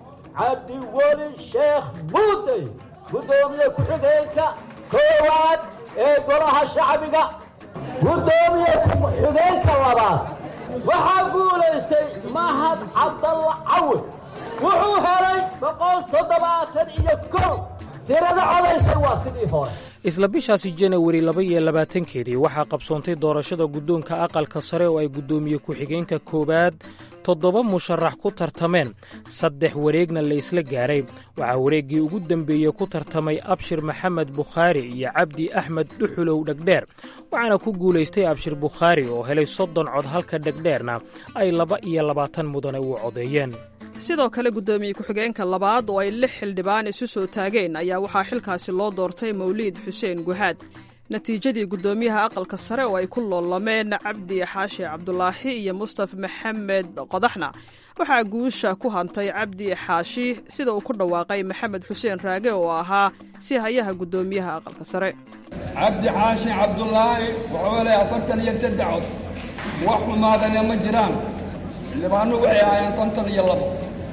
cabdiweli sheekh muudey guddoomiye ku-xigeenka koowaad ee golaha shacbiga guddoomiye ku-xigeenka labaad waxaa guulaystay mahad cabdalla cawad wuxuu helay boqol toddobaatan iyo kow tirada codaysay waa sidii hore isla bishaasi janawari laba iyo labaatankeedii waxaa qabsoontay doorashada guddoonka aqalka sare oo ay guddoomiye ku-xigeenka koowaad toddoba musharax ku tartameen saddex wareegna la isla gaaray waxaa wareeggii ugu dembeeyey ku tartamay abshir maxamed bukhaari iyo cabdi axmed dhuxulow dhegdheer waxaana ku guulaystay abshir bukhaari oo helay soddon cod halka dhegdheerna ay laba iyo labaatan mudane u codeeyeen sidoo kale guddoomiye ku-xigeenka labaad oo ay lix xildhibaan isu soo taageen ayaa waxaa xilkaasi loo doortay mawliid xuseen guhaad natiijadii guddoomiyaha aqalka sare oo ay ku loolameen cabdi xaashi cabdulaahi iyo mustaf maxamed qodaxna waxaa guusha ku hantay cabdi xaashi sida uu ku dhawaaqay maxamed xuseen raage oo ahaa si hayaha guddoomiyaha aqalka sare cabdi xaashi cabdulaahi wuxuu helay afartan iyo saddex cod wax xumaadana ma jiraan xildhibaanu waxay ahaayeen konton iyo labo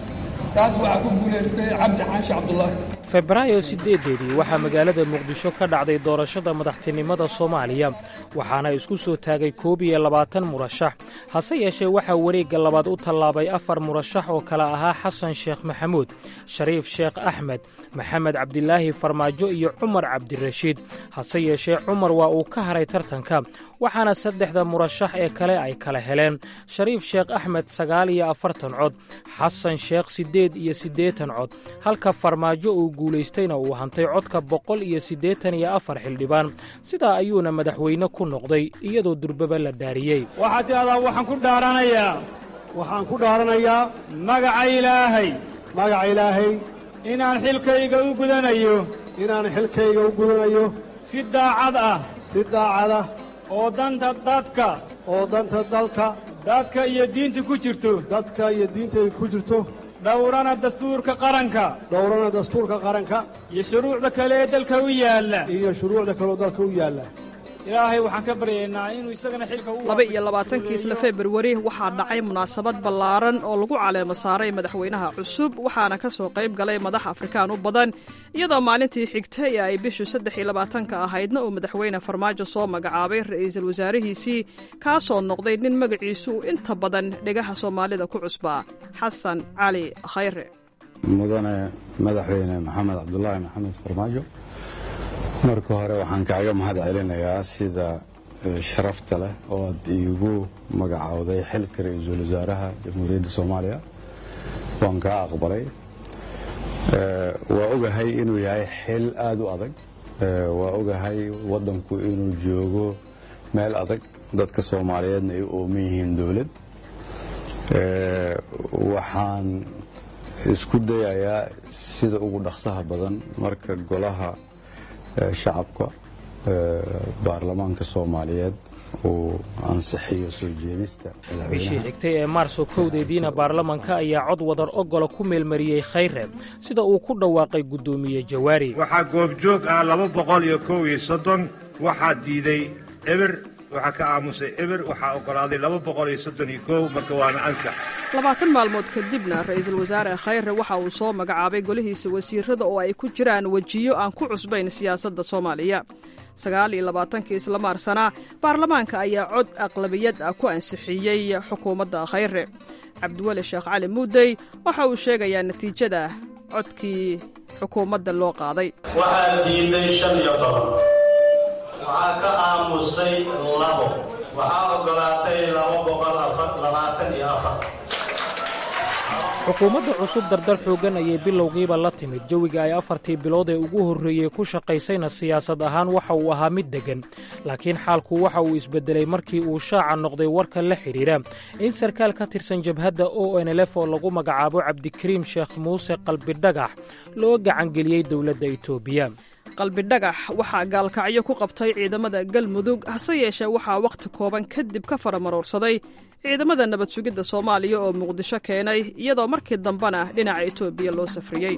saas waxaa ku guulaystay cabdi xaashi cabdulaahi febraayo siddeedeedii waxaa magaalada muqdisho ka dhacday doorashada madaxtinimada soomaaliya waxaana isku soo taagay koob iyo labaatan murashax hase yeeshee waxaa wareegga labaad u tallaabay afar murashax oo kale ahaa xasan sheekh maxamuud shariif sheekh axmed maxamed cabdilaahi farmaajo iyo cumar cabdirashiid hase yeeshee cumar waa uu ka haray tartanka waxaana saddexda murashax ee kale ay kala heleen shariif sheekh axmed sagaal iyo afartan cod xasan sheekh siddeed iyo siddeetan cod halka farmaajo uu guulaystayna uu hantay codka boqol iyo siddeetan iyo afar xildhibaan sidaa ayuuna madaxweyne ku noqday iyadoo durbaba la dhaariyey waxaad tidhahdaa waxaan ku dhaaranayaa waxaan ku dhaaranayaa magaca ilaahay magaca ilaahay inaan xilkayga u gudanayo inaan xilkayga u gudanayo si daacad ah si daacad ah oo danta dadka oo danta dalka dadka iyo diinta ku jirto dadka iyo diinta ku jirto dhowrana dastuurka qaranka dhowrana dastuurka qaranka iyo shuruucda kale ee dalka u yaalla iyo shuruucda kaleoo dalka u yaalla ilaahay waxaan ka baryaynaa inuu isagana xilka u laba iyo labaatankii isla februari waxaa dhacay munaasabad ballaaran oo lagu caleemo saaray madaxweynaha cusub waxaana ka soo qayb galay madax afrikaan u badan iyadoo maalintii xigtay ee ay bishu saddex iyo labaatanka ahaydna uu madaxweyne farmaajo soo magacaabay ra'iisul wasaarihiisii kaasoo noqday nin magaciisu uu inta badan dhegaha soomaalida ku cusbaa xasan cali khayre mudane madaxweyne maxamed cabdulaahi maxamed farmaajo marka hore waxaan kaaga mahad celinayaa sida sharafta leh oo aad iigu magacowday xilka ra-iisul wasaaraha jamhuuriyadda soomaaliya waan kaa aqbalay waa ogahay inuu yahay xil aad u adag waa ogahay waddanku inuu joogo meel adag dadka soomaaliyeedna ay u ooman yihiin dowlad waxaan isku dayayaa sida ugu dhaqsaha badan marka golaha shacabka baarlamaanka soomaaliyeed uu ansixiyo soo jeedista bishii xigtay ee maarso kowdeediina baarlamanka ayaa cod wadar ogola ku meelmariyey khayre sida uu ku dhawaaqay guddoomiye jawaari waxaa goobjoog ah laba boqol iyo kow iyo soddon waxaa diiday eber waxaa ka aamusay eber waxaa oggolaaday laba boqol iyo soddon iyo kow marka waana ansax labaatan maalmood kadibna ra'iisul wasaare khayre waxa uu soo magacaabay golihiisa wasiirada oo ay ku jiraan wejiyo aan ku cusbayn siyaasadda soomaaliya sagaal iyo labaatankii isla maarsana baarlamaanka ayaa cod aqlabiyad ah ku ansixiyey xukuumadda khayre cabdiweli sheekh cali muudey waxa uu sheegayaa natiijada codkii xukuumadda loo qaaday waxaa diiday shan iyo toban waxaa ka aamusay labo waxaa oggolaatay laba boqol labaatan iyo afar xukuumadda cusub dardar xooggan ayay bilowgiiba la timid jawiga ay afartii bilood ee ugu horreeyey ku shaqaysayna siyaasad ahaan waxa uu ahaa mid deggan laakiin xaalku waxa uu isbeddelay markii uu shaaca noqday warka la xidhiidha in sarkaal ka tirsan jabhadda o n lf oo lagu magacaabo cabdikariim sheekh muuse qalbidhagax loo gacangeliyey dowladda etoobiya qalbidhagax waxaa gaalkacyo ku qabtay ciidamada galmudug hase yeeshee waxaa wakhti kooban kadib ka faramaroorsaday ciidamada nabad sugidda soomaaliya oo muqdisho keenay iyadoo markii dambena dhinaca etoobiya loo safriyey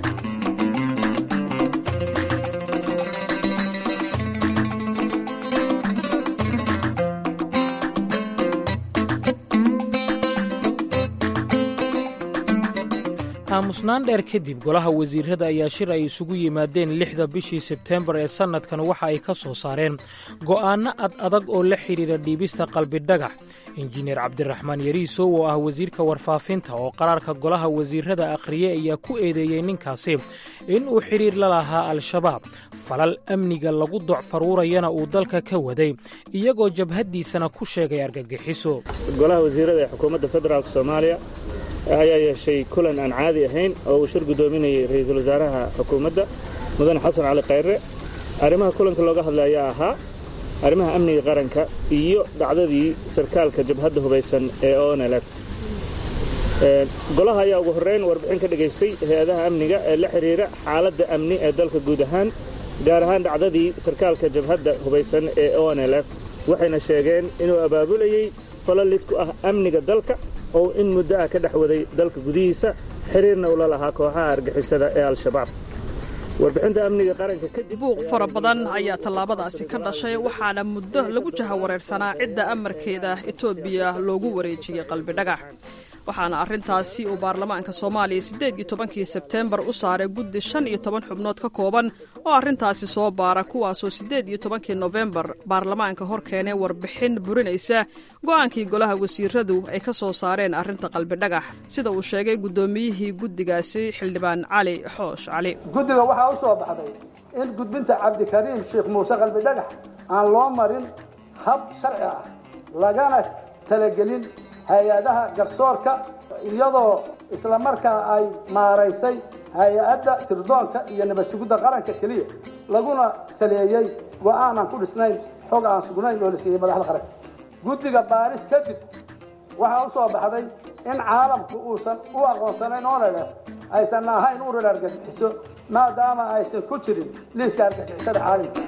aamusnaan dheer kadib golaha wasiirada ayaa shir ay isugu yimaadeen lixda bishii sebteembar ee sannadkan waxa ay ka soo saareen go'aanno ad adag oo la xidhiidha dhiibista qalbidhagax injineer cabdiraxmaan yariisow oo ah wasiirka warfaafinta oo qaraarka golaha wasiirada akhriye ayaa ku eedeeyey ninkaasi in uu xidhiir la lahaa al-shabaab falal amniga lagu docfaruurayana uu dalka ka waday iyagoo jabhaddiisana ku sheegay argagixiso golaha wasiirada ee xukuumadda federaalk soomaaliya ayaa yeeshay kulan aan caadi ahayn oo uu shir guddoominayay ra'iisul wasaaraha xukuumadda mudane xasan cali khayre arrimaha kulanka looga hadlay ayaa ahaa arrimaha amniga qaranka iyo dhacdadii sarkaalka jabhadda hubaysan ee onlf golaha ayaa ugu horrayn warbixin ka dhegaystay hay-adaha amniga ee la xidhiira xaaladda amni ee dalka guud ahaan gaar ahaan dhacdadii sarkaalka jabhadda hubaysan ee onlf waxayna sheegeen inuu abaabulayey falalid ku ah amniga dalka oo in muddo ah ka dhex waday dalka gudihiisa xiriirna ula lahaa kooxaha argixisada ee al-shabaab warbixinta amniga qaranka kadib buuq fara badan ayaa tallaabadaasi ka dhashay waxaana muddo lagu jahawareersanaa cidda amarkeeda etoobiya loogu wareejiyey qalbidhagax waxaana arrintaasi uu baarlamaanka soomaaliya siddeed iyo tobankii sebteembar u saaray guddi shan iyo toban xubnood ka kooban oo arrintaasi soo baara kuwaasoo siddeed iyo tobankii nofembar baarlamaanka hor keenay warbixin burinaysa go'aankii golaha wasiiradu ay ka soo saareen arrinta qalbidhagax sida uu sheegay guddoomiyihii guddigaasi xildhibaan cali xoosh cali guddiga waxaa u soo baxday in gudbinta cabdikariim sheekh muuse qalbidhagax aan loo marin hab sharci ah lagana talagelin hay-adaha garsoorka iyadoo islamarkaa ay maaraysay hay-adda sirdoonka iyo nabad sugidda qaranka keliya laguna saleeyey go'aanan ku dhisnayn xog aan sugnayn oo la siiyey madaxda qaranka guddiga baaris kadib waxaa u soo baxday in caalamku uusan u aqoonsanayn onele aysan ahayn urar argagixiso maadaama aysan ku jirin liiska argagixisada caalamka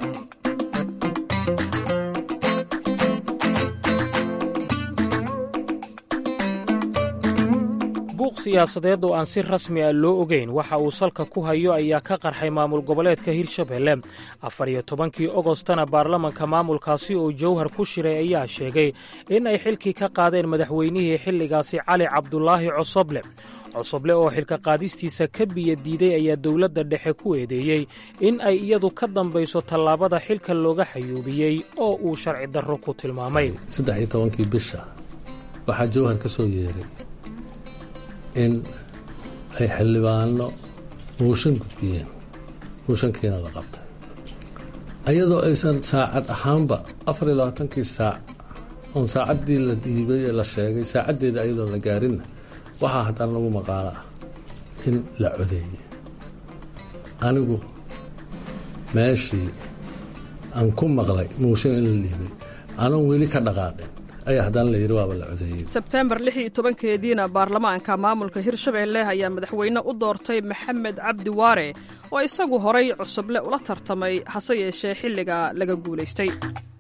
buuq siyaasadeed oo aan si rasmi ah loo ogeyn waxa uu salka ku hayo ayaa ka qarxay maamul goboleedka hirshabelle afar iyo tobankii ogostana baarlamanka maamulkaasi oo jowhar ku shiray ayaa sheegay in ay xilkii ka qaadeen madaxweynihii xilligaasi cali cabdulaahi cosoble cosoble oo xilka qaadistiisa ka biya diiday ayaa dowladda dhexe ku eedeeyey in ay iyadu ka dambayso tallaabada xilka looga xayuubiyey oo uu sharci darro ku tilmaamay saddex iyo tobankii bisha waxaa jowhar ka soo yeeray in ay xildhibaano muushan gudbiyeen muushankiina la qabtay ayadoo aysan saacad ahaanba afar iyo labaatankii saac oon saacaddii la dhiibay ee la sheegay saacaddeeda ayadoon la gaarinna waxaa haddana lagu maqaalo ah in la codeeyey anigu meeshii aan ku maqlay muushan in la dhiibay anoon weli ka dhaqaaqin ayaa haddana layidhi waaba la codeeyey sebteembar lix iyo tobankeediina baarlamaanka maamulka hirshabelle ayaa madaxweyne u doortay maxamed cabdi waare oo isagu horay cusuble ula tartamay hase yeeshee xilliga laga guulaystay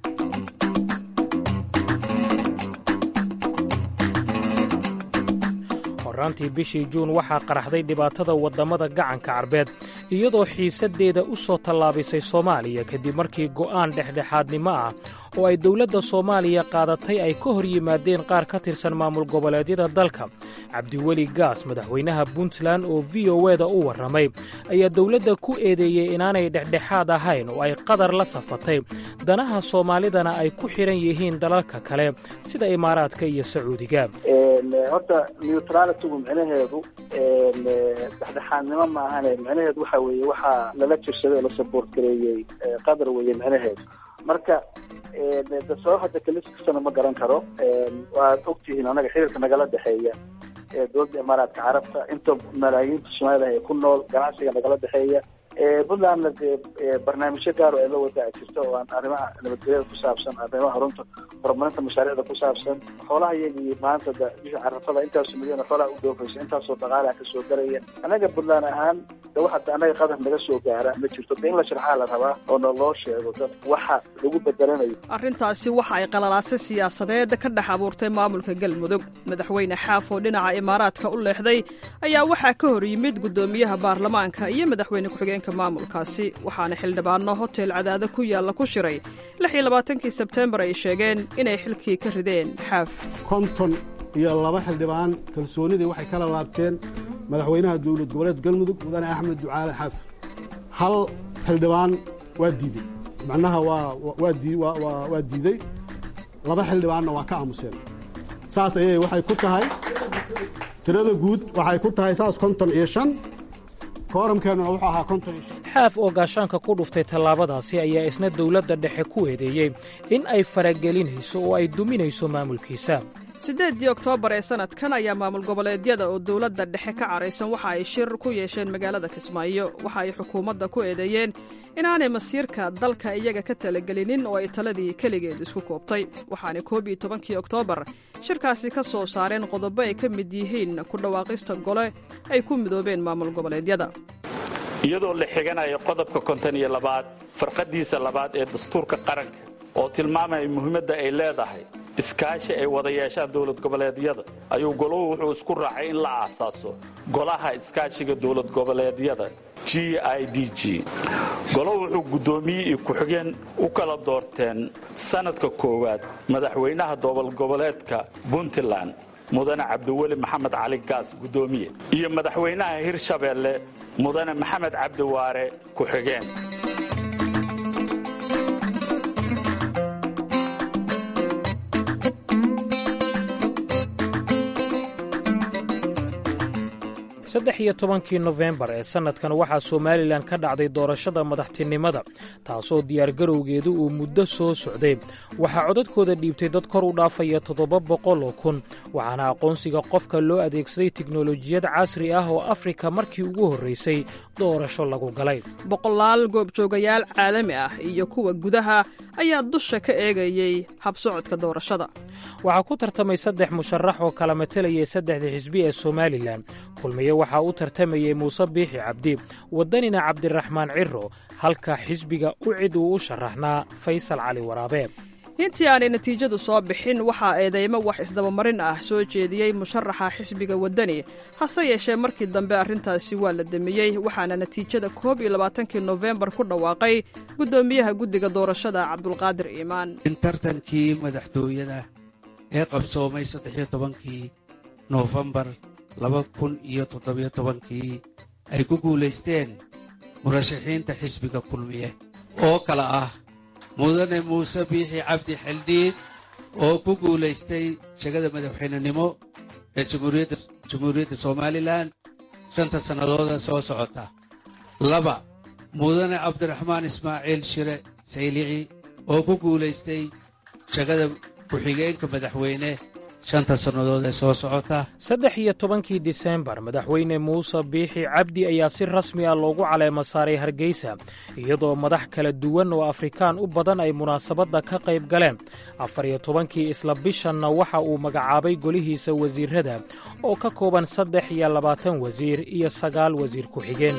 horaantii bishii juun waxaa qaraxday dhibaatada waddamada gacanka carbeed iyadoo xiisaddeeda u soo tallaabisay soomaaliya kadib markii go'aan dhexdhexaadnimo ah oo ay dowladda soomaaliya qaadatay ay ka hor yimaadeen qaar ka tirsan maamul goboleedyada dalka cabdiweli gaas madaxweynaha puntland oo v o eda u warramay ayaa dowladda ku eedeeyey inaanay dhexdhexaad ahayn oo ay qadar la safatay danaha soomaalidana ay ku xidhan yihiin dalalka kale sida imaaraadka iyo sacuudiga horta neutralitygu micnaheedu dhexdhexaadnimo maahane micnaheedu waxa weeye waxaa lala jirsaday oo la saboort gareeyey qadar weeye micnaheedu marka sabab hadda kaliskastana ma garan karo waad ogtihiin anaga xiriirka nagala dhexeeya dowladda imaaraadka carabta inta malaayiinta soomaalida ee ku nool ganacsiga nagala dhexeeya puntlandna dee barnaamijyo gaar oo ay la wadaa jirto oo aan arrimaha nabadgelyada ku saabsan arrimaha horunta horumarinta mashaariicda ku saabsan xoolaha iyagii maanta da bisha carafada intaasoo milyan oo xoolaha u dhoofaysa intaasoo dhaqaalaha kasoo garaya annaga puntland ahaan de waxa annaga qadar naga soo gaara ma jirto de in la sharxaa la rabaa oo na loo sheego dad waxa lagu bedelanayo arrintaasi waxa ay qalalaase siyaasadeed ka dhex abuurtay maamulka galmudug madaxweyne xaaf oo dhinaca imaaraadka u leexday ayaa waxaa ka hor yimid guddoomiyaha baarlamaanka iyo madaxweyne ku-xigeenka maamulkaasi waxaana xildhibaano hotel cadaado ku yaalla ku shiray lix iyo labaatankii sebteembar ay sheegeen inay xilkii ka rideen xaaf konton iyo laba xildhibaan kalsoonidii waxay kala laabteen madaxweynaha dowlad goboleed galmudug mudane axmed ducaale xaaf hal xildhibaan waa diidey macnaha waa diidey laba xildhibaanna waa ka aamuseen saas ayay waxay ku tahay tirada guud waxay ku tahay saas konton iyo shan kooramkeennuna wuxuu ahaa konton iyo shan xaaf oo gaashaanka ku dhuftay tallaabadaasi ayaa isna dowladda dhexe ku eedeeyey in ay faragelinayso oo ay duminayso maamulkiisa siddeeddii oktoobar ee sannadkan ayaa maamul goboleedyada oo dowladda dhexe ka caraysan waxa ay shir ku yeesheen magaalada kismaayo waxa ay xukuumadda ku eedeeyeen inaanay masiirka dalka iyaga ka talagelinin oo ay taladii keligeed isku koobtay waxaana koob iyo tobankii oktoobar shirkaasi ka soo saareen qodobo ay ka mid yihiin ku dhawaaqista gole ay ku midoobeen maamul goboleedyada iyadoo la xiganayo qodobka konton iyo labaad farqadiisa labaad ee dastuurka qaranka oo tilmaamaya muhiimadda ay leedahay iskaashi ay wada yeeshaan dowlad goboleedyada ayuu goluhu wuxuu isku raacay in la aasaaso golaha iskaashiga dowlad goboleedyada g i d g goluhu wuxuu guddoomiye iyo ku-xigeen u kala doorteen sannadka koowaad madaxweynaha dobolgoboleedka puntland mudane cabdiweli maxamed cali gaas guddoomiye iyo madaxweynaha hirshabeelle mudane maxamed cabdiwaare ku-xigeen saddex iyo tobankii nofembar ee sannadkan waxaa somalilan ka dhacday doorashada madaxtinimada taasoo diyaargarowgeedu uu muddo soo socday waxaa codadkooda dhiibtay dad kor u dhaafaya toddoba boqol oo kun waxaana aqoonsiga qofka loo adeegsaday tiknolojiyad casri ah oo afrika markii ugu horraysay doorasho lagu galay boqolaal goobjoogayaal caalami ah iyo kuwa gudaha ayaa dusha ka eegayey habsocodka doorashada waxaa ku tartamay saddex musharax oo kala matalayay saddexda xisbi ee somalilan kulmiye waxaa u tartamayey muuse biixi cabdi waddanina cabdiraxmaan ciro halka xisbiga u cid uu u sharaxnaa faysal cali waraabe intii aanay natiijadu soo bixin waxaa eedeymo wax isdabamarin ah soo jeediyey musharaxa xisbiga waddani hase yeeshee markii dambe arrintaasi waa la demiyey waxaana natiijada koob iyo labaatankii nofembar ku dhawaaqay guddoomiyaha guddiga doorashada cabdulqaadir iimaan in tartankii madaxtooyada ee qabsoomay saddexiyo tobankii noofembar laba kun iyo toddobiyo tobankii ay ku guulaysteen murashaxiinta xisbiga kulmiye oo kale ah mudane muuse biixi cabdi xildhiid oo ku guulaystay shegada madaxweynenimo ee jamhuuriyadda somalilan shanta sannadooda soo socota laba mudane cabdiraxmaan ismaaciil shire saylici oo ku guulaystay shegada ku-xigeenka madaxweyne shanta sannadood ee soo socota saddex iyo tobankii disembar madaxweyne muuse biixi cabdi ayaa si rasmi ah loogu caleema saaray hargeysa iyadoo madax kala duwan oo afrikaan u badan ay munaasabadda ka qayb galeen afar iyo tobankii isla bishanna waxa uu magacaabay golihiisa wasiirrada oo ka kooban saddex iyo labaatan wasiir iyo sagaal wasiir ku-xigeen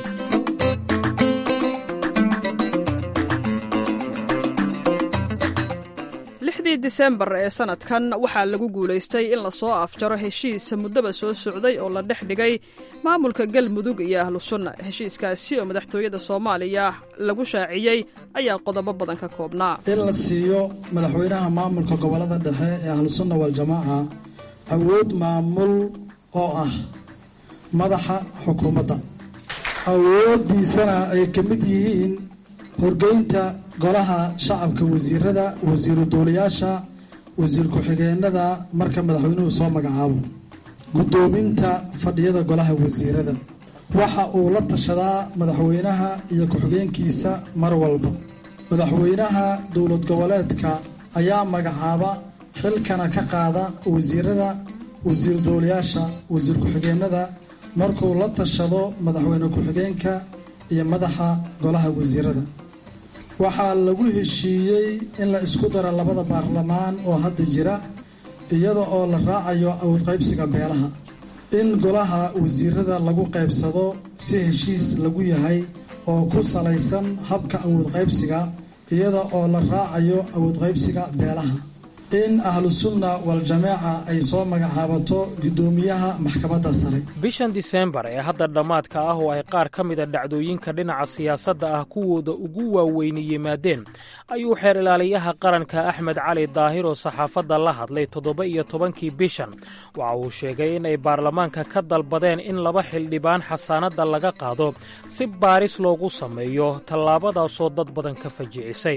lixdii disembar ee sannadkan waxaa lagu guulaystay in la soo afjaro heshiis muddaba soo socday oo la dhex dhigay maamulka galmudug iyo ahlu sunna heshiiskaasi oo madaxtooyada soomaaliya lagu shaaciyey ayaa qodobo badan ka koobnaa in la siiyo madaxweynaha maamulka gobolada dhexe ee ahlusunna waljamaaca awood maamul oo ah madaxa xukuumadda awooddiisana ay ka mid yihiin horgeynta golaha shacabka wasiirada wasiiru duulayaasha wasiir ku-xigeenada marka madaxweynuhu soo magacaabo guddoominta fadhiyada golaha wasiirada waxa uu la tashadaa madaxweynaha iyo ku-xigeenkiisa mar walba madaxweynaha dowlad goboleedka ayaa magacaaba xilkana ka qaada wasiirada wasiir duulayaasha wasiir ku-xigeenada markuu la tashado madaxweyne ku-xigeenka iyo madaxa golaha wasiirada waxaa lagu heshiiyey in la isku daro labada baarlamaan oo hadda jira iyada oo la raacayo awood qaybsiga beelaha in golaha wasiirada lagu qaybsado si heshiis lagu yahay oo ku salaysan habka awood qaybsiga iyada oo la raacayo awood qaybsiga beelaha in ahlusunna wal-jamaaca ay soo magacaabato guddoomiyaha maxkamadda sare bishan diseembar ee hadda dhammaadka ah oo ay qaar ka mida dhacdooyinka dhinaca siyaasadda ah kuwooda ugu waaweyni yimaadeen ayuu xeer ilaaliyaha qaranka axmed cali daahir oo saxaafadda la hadlay toddoba iyo tobankii bishan waxa uu sheegay in ay baarlamaanka ka dalbadeen in laba xildhibaan xasaanadda laga qaado si baaris loogu sameeyo tallaabadaasoo dad badan ka fajicisay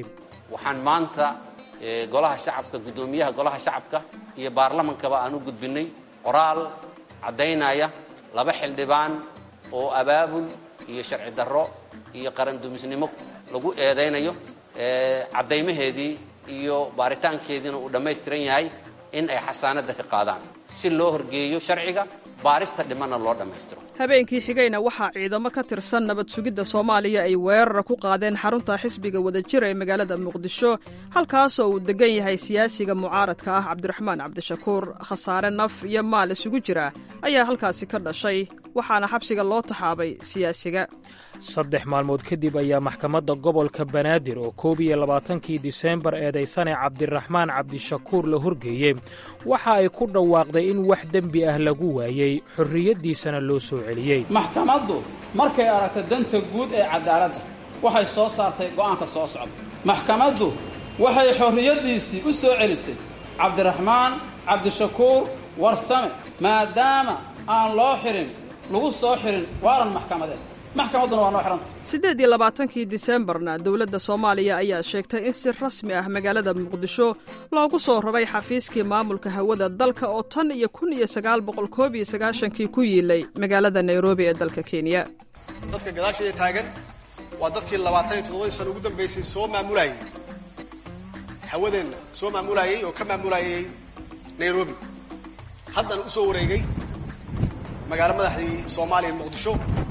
golaha shacabka guddoomiyaha golaha shacabka iyo baarlamankaba aan u gudbinnay qoraal caddaynaya laba xildhibaan oo abaabul iyo sharci darro iyo qarandumisnimo lagu eedaynayo caddaymaheedii iyo baaritaankeediina uu dhammaystiran yahay in ay xasaanadda ka qaadaan si loo horgeeyo sharciga baarista dhimanna loo dhammaystiro habeenkii xigayna waxaa ciidamo ka tirsan nabad sugidda soomaaliya ay weerar ku qaadeen xarunta xisbiga wadajira ee magaalada muqdisho halkaasoo uu degan yahay siyaasiga mucaaradka ah cabdiraxmaan cabdishakuur khasaare naf iyo maal isugu jira ayaa halkaasi ka dhashay waxaana xabsiga loo taxaabay siyaasiga saddex maalmood kadib ayaa maxkamadda gobolka banaadir oo koob iyo labaatankii diseembar eedaysane cabdiraxmaan cabdishakuur la horgeeyey waxa ay ku dhawaaqday in wax dembi ah lagu waayey xorriyaddiisana loo soo celiyey maxkamaddu markay aragtay danta guud ee cadaaladda waxay soo saartay go'aanka soo socda maxkamaddu waxay xorriyaddiisii u soo celisay cabdiraxmaan cabdishakuur warsame maadaama aan loo xirin lagu soo xirin waaran maxkamadeed maxkamadduna waa noo xihanta siddeed iyo labaatankii diseembarna dowladda soomaaliya ayaa sheegtay in si rasmi ah magaalada muqdisho loogu soo raray xafiiskii maamulka hawada dalka oo tan iyo kun iyo sagaal boqol koob iyo sagaashankii ku yiilay magaalada nairobi ee dalka kenya dadka gadaasheeda taagan waa dadkii labaatan iyo toddobadii sana ugu dambaysay soo maamulayay hawadeenna soo maamulayay oo ka maamulayay nairobi haddana u soo wareegay magaalo madaxdii soomaaliya muqdisho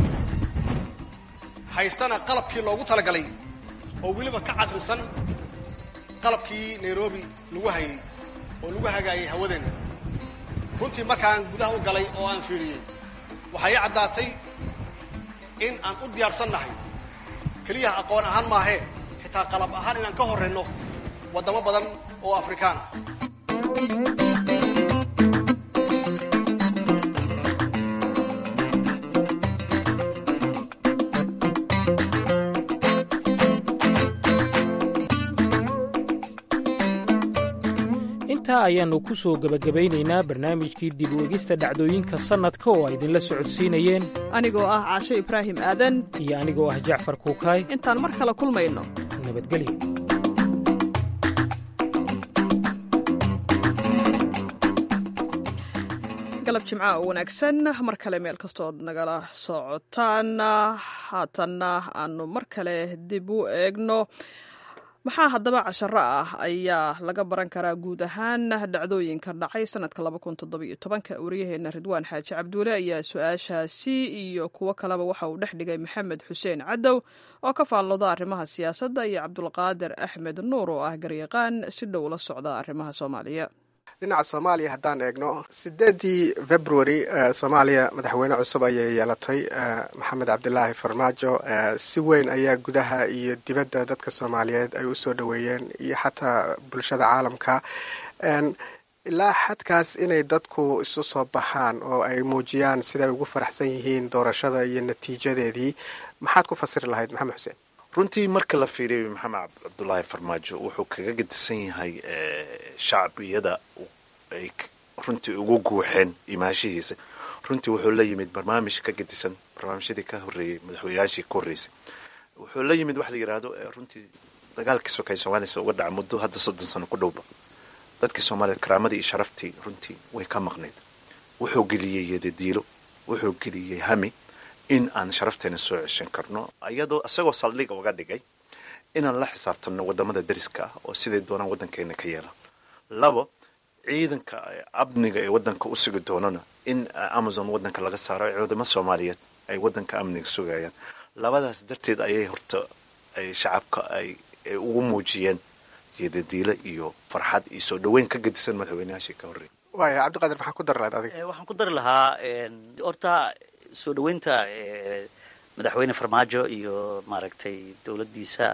haystana qalabkii loogu talagalay oo weliba ka casrisan qalabkii nairobi lagu hayay oo lagu hagaayay hawadeenna runtii markaan gudaha u galay oo aan fiiriyey waxaa ii caddaatay in aan u diyaarsannahay keliyaha aqoon ahaan maahee xitaa qalab ahaan inaan ka horrayno waddamo badan oo afrikaan ah intaa ayaannu ku soo gebagabaynaynaa barnaamijkii dib u egista dhacdooyinka sannadka oo ay idinla socodsiinayeen anigoo ah caashe ibraahim aadan iyo anigoo ah jacfar kuukaay intaan mar kale kulmayno nabadgelyo galab jimca oo wanaagsan mar kale meel kastood nagala socotaan haatanna aanu mar kale dib u eegno maxaa haddaba casharo ah ayaa laga baran karaa guud ahaan dhacdooyinka dhacay sanadka waryaheena ridwaan xaaji cabduule ayaa su-aashaasi iyo kuwo kaleba waxa uu dhex dhigay maxamed xuseen cadow oo ka faallooda arrimaha siyaasadda iyo cabdulqaadir axmed nuur oo ah garyaqaan si dhow la socda arrimaha soomaaliya dhinaca soomaaliya haddaan eegno sideedii february soomaaliya madaxweyne cusub ayay yeelatay maxamed cabdilaahi farmaajo si weyn ayaa gudaha iyo dibadda dadka soomaaliyeed ay usoo dhoweeyeen iyo xataa bulshada caalamka ilaa xadkaas inay dadku isu soo baxaan oo ay muujiyaan siday ugu faraxsan yihiin doorashada iyo natiijadeedii maxaad ku fasiri lahayd maxamed xuseen runtii marka la fiiriyo maxamed cabdulaahi farmaajo wuxuu kaga gedisan yahay shacbiyada ay runtii ugu guuxeen imaashihiisa runtii wuxuu la yimid barnaamij ka gedisan barnaamijyadii ka horreeyey madaxweynayaashii ka horreysay wuxuu la yimid waxa la yidhaahdo runtii dagaalkii sokay soomaaliyasa uga dhaca muddo hadda soddon sano ku dhowba dadkii soomaaliyed karaamadii iyo sharaftii runtii way ka maqnayd wuxuu geliyey yadadiilo wuxuu geliyey hami in aan sharafteena soo ceshan karno iyadoo isagoo saldhiga uga dhigay inaan la xisaabtanno wadamada dariska ah oo siday doonaan waddankeena ka yeelaan labo ciidanka amniga ee waddanka u sugi doonana in amazon waddanka laga saaro ciidamo soomaaliyeed ay waddanka amniga sugayaan labadaas darteed ayay horta ay shacabka ay ay ugu muujiyeen geedadiile iyo farxad iyo soo dhoweyn ka gedisan madaxweynayaashii ka horreeyay waaya cabdiqaadir maxaa ku dari lahayd adiga Eh, waxaan ku dari lahaa een, horta soo dhoweynta eh, madaxweyne farmaajo iyo maaragtay dowladdiisa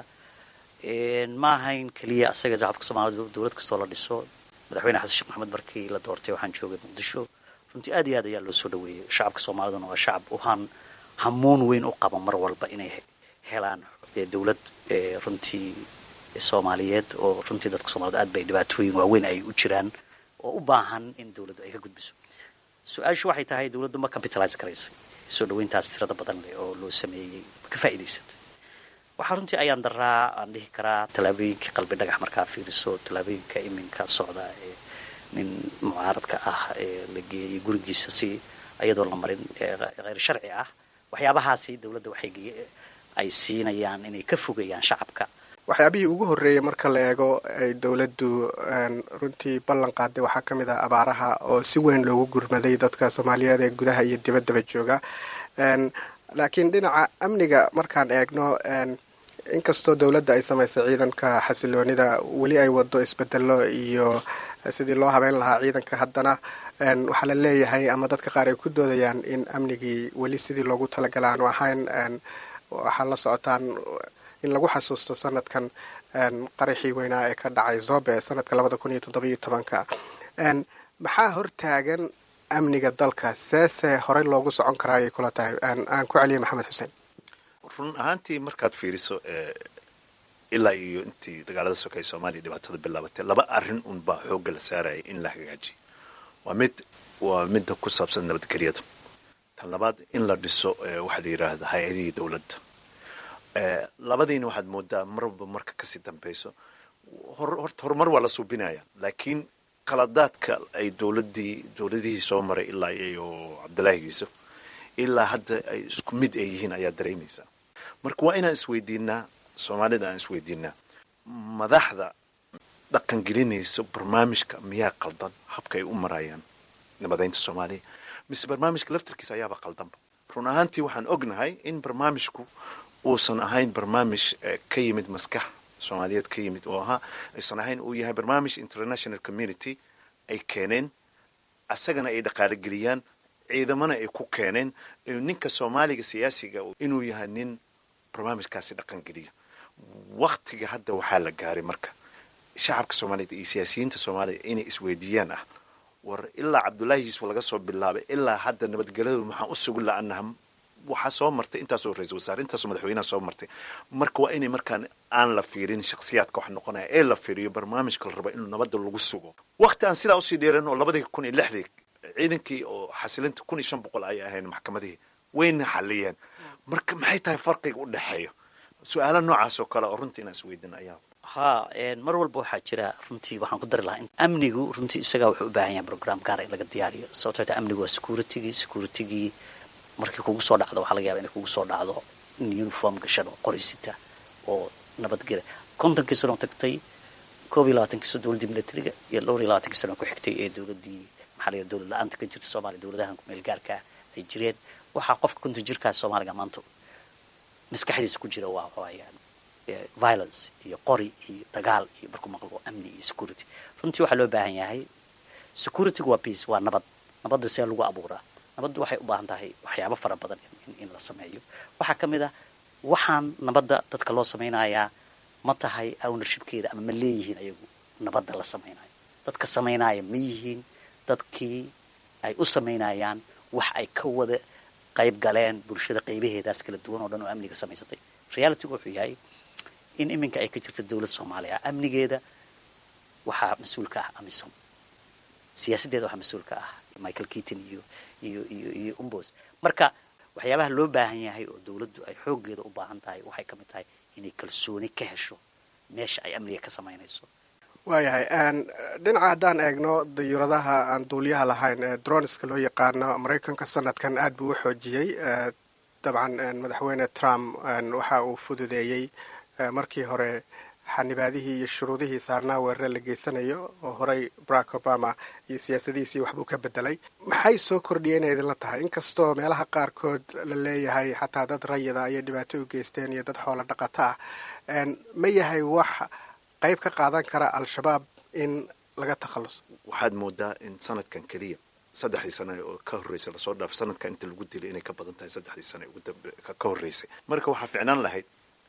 een, ma ahayn keliya asaga shacabka soomaalida dowlad kastoo la dhiso madaxweyne xasan sheekh maxamed markii la doortay waxaan joogay muqdisho runtii aad iyo aad ayaa loo soo dhoweeyey shacabka soomaaliduna waa shacab u han hamuun weyn u qaba mar walba inay he- helaan eh, dowlad eh, runtii soomaaliyeed oo runtii dadka soomaalida aad bay dhibaatooyin waaweyn ay u jiraan oo u baahan in dowladdu ay ka gudbiso su-aashu waxay tahay dowladdu ma capitalize karaysa soo dhoweyntaas tirada badan leh oo loo sameeyey ma ka faa'iidaysatay waxaa runtii ayaan daraa aan dhihi karaa tallaabooyinka qalbi dhagax markaa fiiriso tallaabooyinka iminka socda ee nin mucaaradka ah ee la geeyey gurigiisa si iyadoo la marin ee kheyr sharci ah waxyaabahaasi dowladda waxay ge- ay siinayaan inay ka fogayaan shacabka waxyaabihii ugu horreeyay marka la eego ay dowladdu een, runtii ballan qaaday waxaa ka mid ah abaaraha oo si weyn loogu gurmaday dadka soomaaliyeed ee gudaha iyo dibaddaba jooga Een, laakiin dhinaca amniga markaan eegno een, inkastoo dowladda ay samaysay ciidanka xasiloonida weli ay wado isbedelo iyo sidii loo habeyn lahaa ciidanka haddana een, waxaa la leeyahay ama dadka qaar ay ku doodayaan in amnigii weli sidii loogu talagalay aanu ahayn een, waxaa la socotaan in lagu xasuusto sanadkan een, qaraxii weynaa ee ka dhacay zobe sanadka labada kun iyo toddobiyo tobanka Een, maxaa hortaagan amniga dalka seese horey loogu socon karaa ayay kula tahay Een, aan ku celiyay maxamed xuseen run ahaantii markaad fiiriso eh, ilaa iyo intii dagaalada sokay soomaaliya dhibaatada bilaabatay laba arrin unbaa xoogga la saaraya in la hagaajiyo waa mid waa midda ku saabsan nabadgelyada tan labaad in la dhiso eh, waxaa la yidhaahda hay-adihii dowladda Eh, labadiina waxaad moodaa marba marka kasii dambeyso hor- horta horumar waa la suubinaya laakiin qaladaadka ay dowladii dowladihii soo maray ilaa iyo cabdilaahi yuusuf ilaa hadda ay isku mid ay yihiin ayaa dareemaysaa marka waa inaan isweydiinaa soomaalida aan isweydiinaa madaxda dhaqan gelinaysa barnaamijka miyaa qaldan habka ay u marayaan nabadeynta soomaaliya mise barnaamijka laftarkiisa ayaaba qaldanba run ahaantii waxaan ognahay in barnaamijku uusan ahayn barnaamij eh, ka yimid maskax soomaaliyeed ka yimid oo ahaa aysan ahayn uu yahay barnaamij international community ay keeneen asagana ay dhaqaalogeliyaan ciidamana ay ku keeneen ee ninka soomaaliga siyaasiga inuu yahay nin barnaamijkaasi dhaqan geliya waktiga hadda waxaa la gaaray marka shacabka soomaaliyeed iyo siyaasiyiinta soomaaliya inay isweydiiyaan ah war ilaa cabdullaahi yuusuf laga soo bilaabay ilaa hadda nabadgelyadu maxaan u sugi la-anaha waxaa soo martay intaasoo ra-isul wasaare intaasoo madaxweynaha soo martay marka waa inay markaan aan la fiirin shakhsiyaadka wax noqonaya ee la fiiriyo barnaamijka la raba inuu nabadda lagu sugo wakti aan sidaa usii dheeran oo labadii kun iyo lixdii ciidankii oo xasilinta kun iyo shan boqol ayay ahayn maxkamadihii wayna xaliyeen marka maxay tahay farqiga u dhexeeya su-aala noocaas oo kale oo runtii inaan isweydin ayaa ha een, mar walba waxaa jira runtii waxaan ku dari lahaa in amnigu runtii isagaa wuxuu u baahan yahay program gaara in laga diyaariyo sababtoo ta amnigu waa securitigii securitigii markii kugu soo dhacdo waxaa laga yaba inay kugu soo dhacdo in uniform gashan oo qoraysita oo nabadgela kontonkii sano tagtay koob iyo labaatankii sano dowladdii militariga iyo dhowr iyo labaatankii sano ku xigtay ee dowladdii maxaa la yidhaha dowlad la-aanta ka jirta soomaaliya dowladahan kumeel gaarka ay jireen waxaa qofka konton jirkaas soomaaliga maanta maskaxdiisa ku jira waa waayaan violence iyo qori iyo dagaal iyo markuu maqlo amni iyo security runtii waxaa loo baahan yahay securitygu waa peace waa nabad nabadda see lagu abuuraa nabaddu waxay u baahan tahay waxyaabo fara badan in, in la sameeyo waxaa ka mid ah waxaan nabadda dadka loo samaynayaa ma tahay ownershipkeeda ama ma leeyihiin ayagu nabadda la samaynayo dadka samaynaya ma yihiin dadkii ay u samaynayaan wax ay ka wada qayb galeen bulshada qaybaheedaas kala duwan oo dhan oo amniga samaysatay realitygu wuxuu yahay in iminka ay ka jirto dowlad soomaaliya amnigeeda waxaa mas-uulka ah amisom siyaasaddeeda waxaa mas-uulka ah michael keaton iyo iyo iyo iyo umbos marka waxyaabaha loo baahan yahay oo dowladdu ay xooggeeda u baahan tahay waxay ka mid tahay inay kalsooni ka hesho meesha ay amniga ka samaynayso waayahay dhinaca haddaan eegno dayuuradaha aan duuliyaha lahayn ee droniska loo yaqaano maraykanka sanadkan aad buu u xoojiyey dabcan madaxweyne trump waxa uu fududeeyey markii hore xanibaadihii iyo shuruudihii saarnaa weerare la geysanayo oo horey barack obama iyo siyaasadihiisii waxbuu ka bedelay maxay soo kordhiyeen ay idinla tahay inkastoo meelaha qaarkood la leeyahay xataa dad rayida ayay dhibaato u geysteen iyo dad xoolo dhaqato ah ma yahay wax qayb ka qaadan kara al-shabaab in laga takhalluso waxaad moodaa in sanadkan keliya saddexdii sane oo ka horreysay lasoo dhaaf sanadka inta lagu dilay inay ka badan tahay saddexdii sane ka horreysay marka waxaa ficnaan lahayd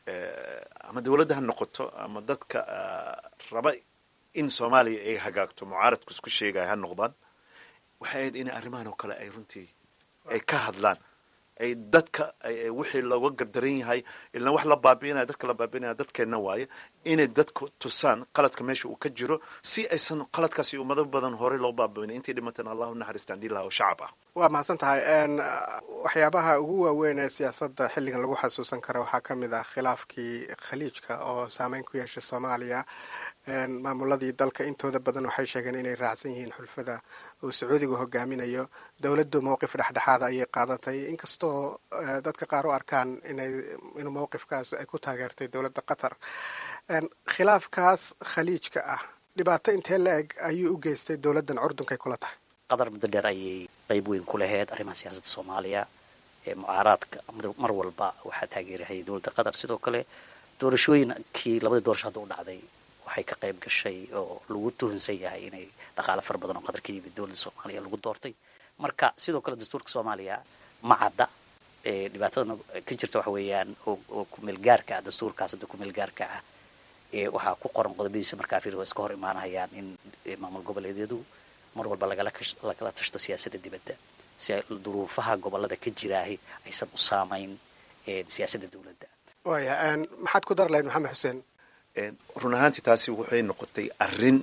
ama dawladda ha noqoto ama dadka raba in soomaaliya ay hagaagto mucaaradku isku sheegaya ha noqdaan waxay ahayd inay arrimahan oo kale ay runtii ay ka hadlaan ay dadka wixii looga gardaran yahay ilaa wax la baabi'inaya dadka la baabi'inaya dadkeenna waaye inay dadku tusaan qaladka meesha uu ka jiro si aysan qaladkaasi ummado badan horey loo baabi'in intii dhimateen allahu naxariistaan dhiilaha oo shacab ah waa mahadsan tahay waxyaabaha ugu waaweyn ee siyaasadda xilligan lagu xasuusan kara waxaa ka mid ah khilaafkii khaliijka oo saameyn ku yeeshay soomaaliya maamuladii dalka intooda badan waxay sheegeen inay raacsan yihiin xulfada uu sacuudigu hogaaminayo dowladdu mowqif dhexdhexaada ayay qaadatay inkastoo dadka qaar u arkaan inay inuu mowqifkaas ay ku taageertay dowladda qatar khilaafkaas khaliijka ah dhibaato intee la eg ayuu u geystay dowladdan curdunkay kula tahay qatar muddo dheer ayay qayb weyn ku laheyd arrimaha siyaasadda soomaaliya ee mucaaraadka mar walba waxaa taageerahayay dowladda qatar sidoo kale doorashooyinkii labadii doorasho hadda u dhacday waxay ka qayb gashay oo lagu tuhunsan yahay inay dhaqaale fara badan oo qatar ka yimid dowladda soomaaliya lagu doortay marka sidoo kale dastuurka soomaaliya ma cadda dhibaatadana ka jirta waxa weeyaan oo kumeelgaarka ah dastuurkaas hadda kumeelgaarka ah waxaa ku qoran qodobadiisa markaa fiir waa iska hor imaanayaan in maamul goboleedyadu mar walba lagala tashto siyaasadda dibadda si ay duruufaha gobolada ka jiraahi aysan u saamayn siyaasadda dowladda waya maxaad ku dar lahayd maxamed xuseen run ahaantii taasi waxay noqotay arrin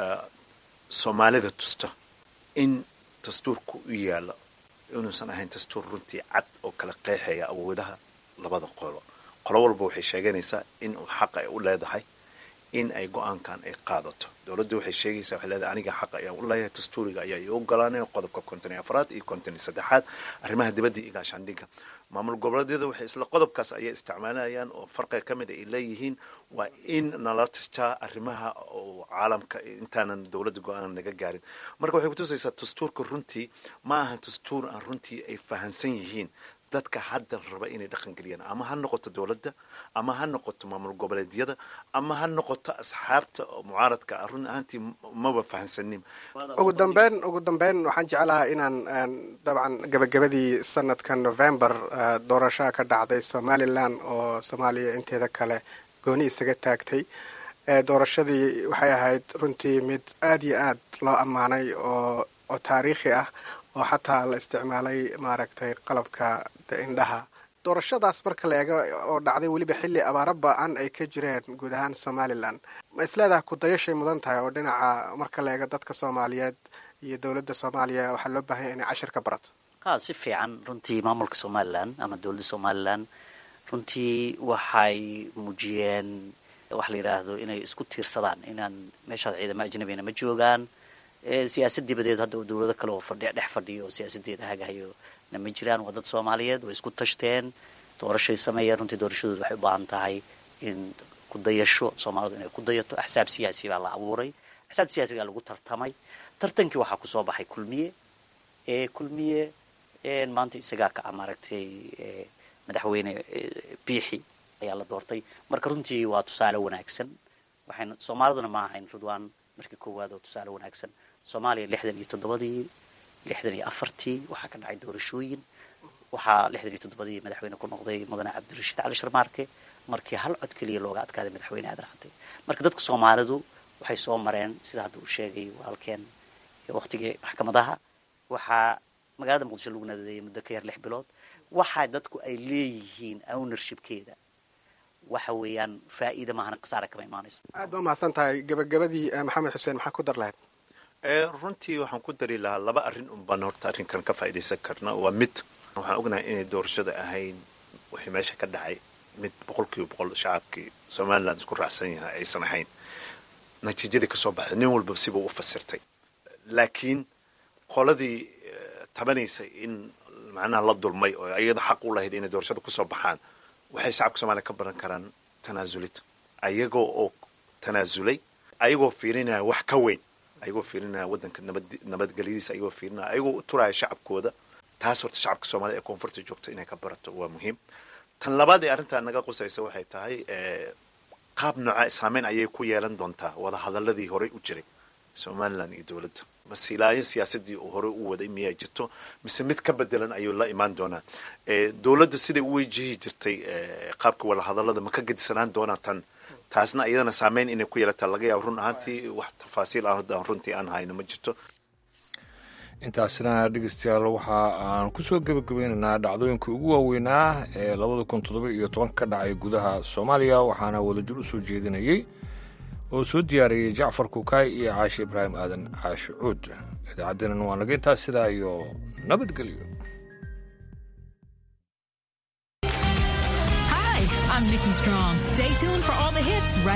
soomaalida tusta in dastuurku u yaalo inuusan ahayn dastuur runtii cad oo kala qeexaya awoodaha labada qolo qolo walba waxay sheeganaysaa in uu xaqa ay u leedahay in ay go-aankan ay qaadato dowladda waxay sheegaysaa waxay leedahay aniga xaqa ayaan u leeyahay dastuuriga ayaa ii ogolaanaya qodobka konton iyo afraad iyo konton iyo saddexaad arrimaha dibadda iyo gaashaandhigga maamul goboleedyada waxay isla qodobkaas ayay isticmaalayaan oo farqiga ka mid ay leeyihiin waa in nala tastaa arrimaha oo caalamka intaanan dowladda go-aan naga gaarin marka waxay kutusaysaa dastuurka runtii ma aha dastuur aan runtii ay fahansan yihiin dadka hadda raba inay dhaqan geliyaan ama ha noqoto dowladda ama ha noqoto maamul goboleedyada ama ha noqoto asxaabta oo mucaaradka ah run ahaantii maba fahansanin ugu dambeyn ugu dambeyn waxaan jeclahaa inaan dabcan gabagabadii sanadka november doorashaa ka dhacday somalilan oo soomaaliya inteeda kale gooni isaga taagtay doorashadii waxay ahayd runtii mid aad iyo aad loo ammaanay oo oo taariikhi ah oo xataa la isticmaalay maaragtay qalabka indhaha doorashadaas marka la eego oo dhacday weliba xilli abaaro ba-an ay ka jireen guud ahaan somalilan ma isleedaha kudayashay mudan tahay oo dhinaca marka la eego dadka soomaaliyeed iyo dowladda soomaaliya waxaa loo baahanya inay cashir ka barato ha si fiican runtii maamulka somalilan ama dowladda somalilan runtii waxay muujiyeen waxa la yidhaahdo inay isku tiirsadaan inaan meeshaas ciidamo ajnabina ma joogaan siyaasad dibadeed hadda dowlado kale oo fadhi dhex fadhiyo oo siyaasadeeda hagahayo na ma jiraan waa dad soomaaliyeed way isku tashteen doorashay sameeyeen runtii doorashadooda waxay u baahan tahay in ku dayasho soomaalidu inay ku dayato axsaab siyaasi baa la abuuray axsaab siyaasi baa lagu tartamay tartankii waxaa kusoo baxay kulmiye ee kulmiye maanta isagaa ka ah maaragtay madaxweyne biixi ayaa la doortay marka runtii waa tusaale wanaagsan waxayna soomaaliduna ma ahayn ridwaan markii koowaad oo tusaale wanaagsan soomaaliya lixdan iyo toddobadii lixdan iyo afartii waxaa ka dhacay doorashooyin waxaa lixdan iyo toddobadii madaxweyne ku noqday mudane cabdirashiid cali sharmaarke markii hal cod keliya looga adkaaday madaxweyne aadan cadde marka dadka soomaalidu waxay soo mareen sida hadda uu sheegay walaalkeen waqtigii maxkamadaha waxaa magaalada muqdisho lagu nadadeeyay muddo ka yar lix bilood waxaa dadku ay leeyihiin ownershipkeeda waxa weeyaan faa'iida maahana khasaare kama imaanayso aad ba umahadsan tahay gabagabadii maxamed xuseen maxaa ku dar lahayd runtii waxaan ku dari lahaa laba arrin un baan horta arrinkan ka faa'iidaysan karna waa mid waxaan ognahay inay doorashada ahayd wixii meesha ka dhacay mid boqol kiiba boqol shacabkii somaliland isku raacsan yahay aysan ahayn natiijadii kasoo baxday nin walba sibuu u fasirtay laakiin qoladii tabanaysay in macnaha la dulmay oo ayada xaq u lahayd inay doorashada kusoo baxaan waxay shacabka soomaliya ka baran karaan tanaasulid ayagoo oo tanaasulay ayagoo fiirinaya wax ka weyn ayagoo fiirinaya waddanka nabad nabadgelyadiisa ayagoo fiirinaya ayagoo u turaya shacabkooda taas horta shacabka soomaalida ee koonfurta joogta inay ka barato waa muhiim tan labaad ee arrintaa naga qusaysa waxay tahay qaab nooca saameyn ayay ku yeelan doontaa wada hadaladii horey u jiray somalilan iyo dowladda mase ilaayo siyaasadii uu horey u waday miyaa jirto mise mid ka bedelan ayuu la imaan doonaa dowladda siday u wajihi jirtay qaabka wada hadalada ma ka gedisanaan doonaa tan taasna iyadana saameyn inay ku yeelataa laga yaabo run ahaantii wax tafaasiil ah hadda runtii aan hayno ma jirto intaasina dhegeystayaal waxa aan kusoo gebagabeynaynaa dhacdooyinka ugu waaweynaa ee labada kun toddoba iyo toban ka dhacay gudaha soomaaliya waxaana wadajir u soo jeedinayey oo soo diyaariyey jacfar kukaay iyo caashe ibraahim aadan caashe cuud idaacaddeenan waa naga intaas sidaa iyo nabadgelyo I'm Nikki Strong. Stay tuned for all the hits right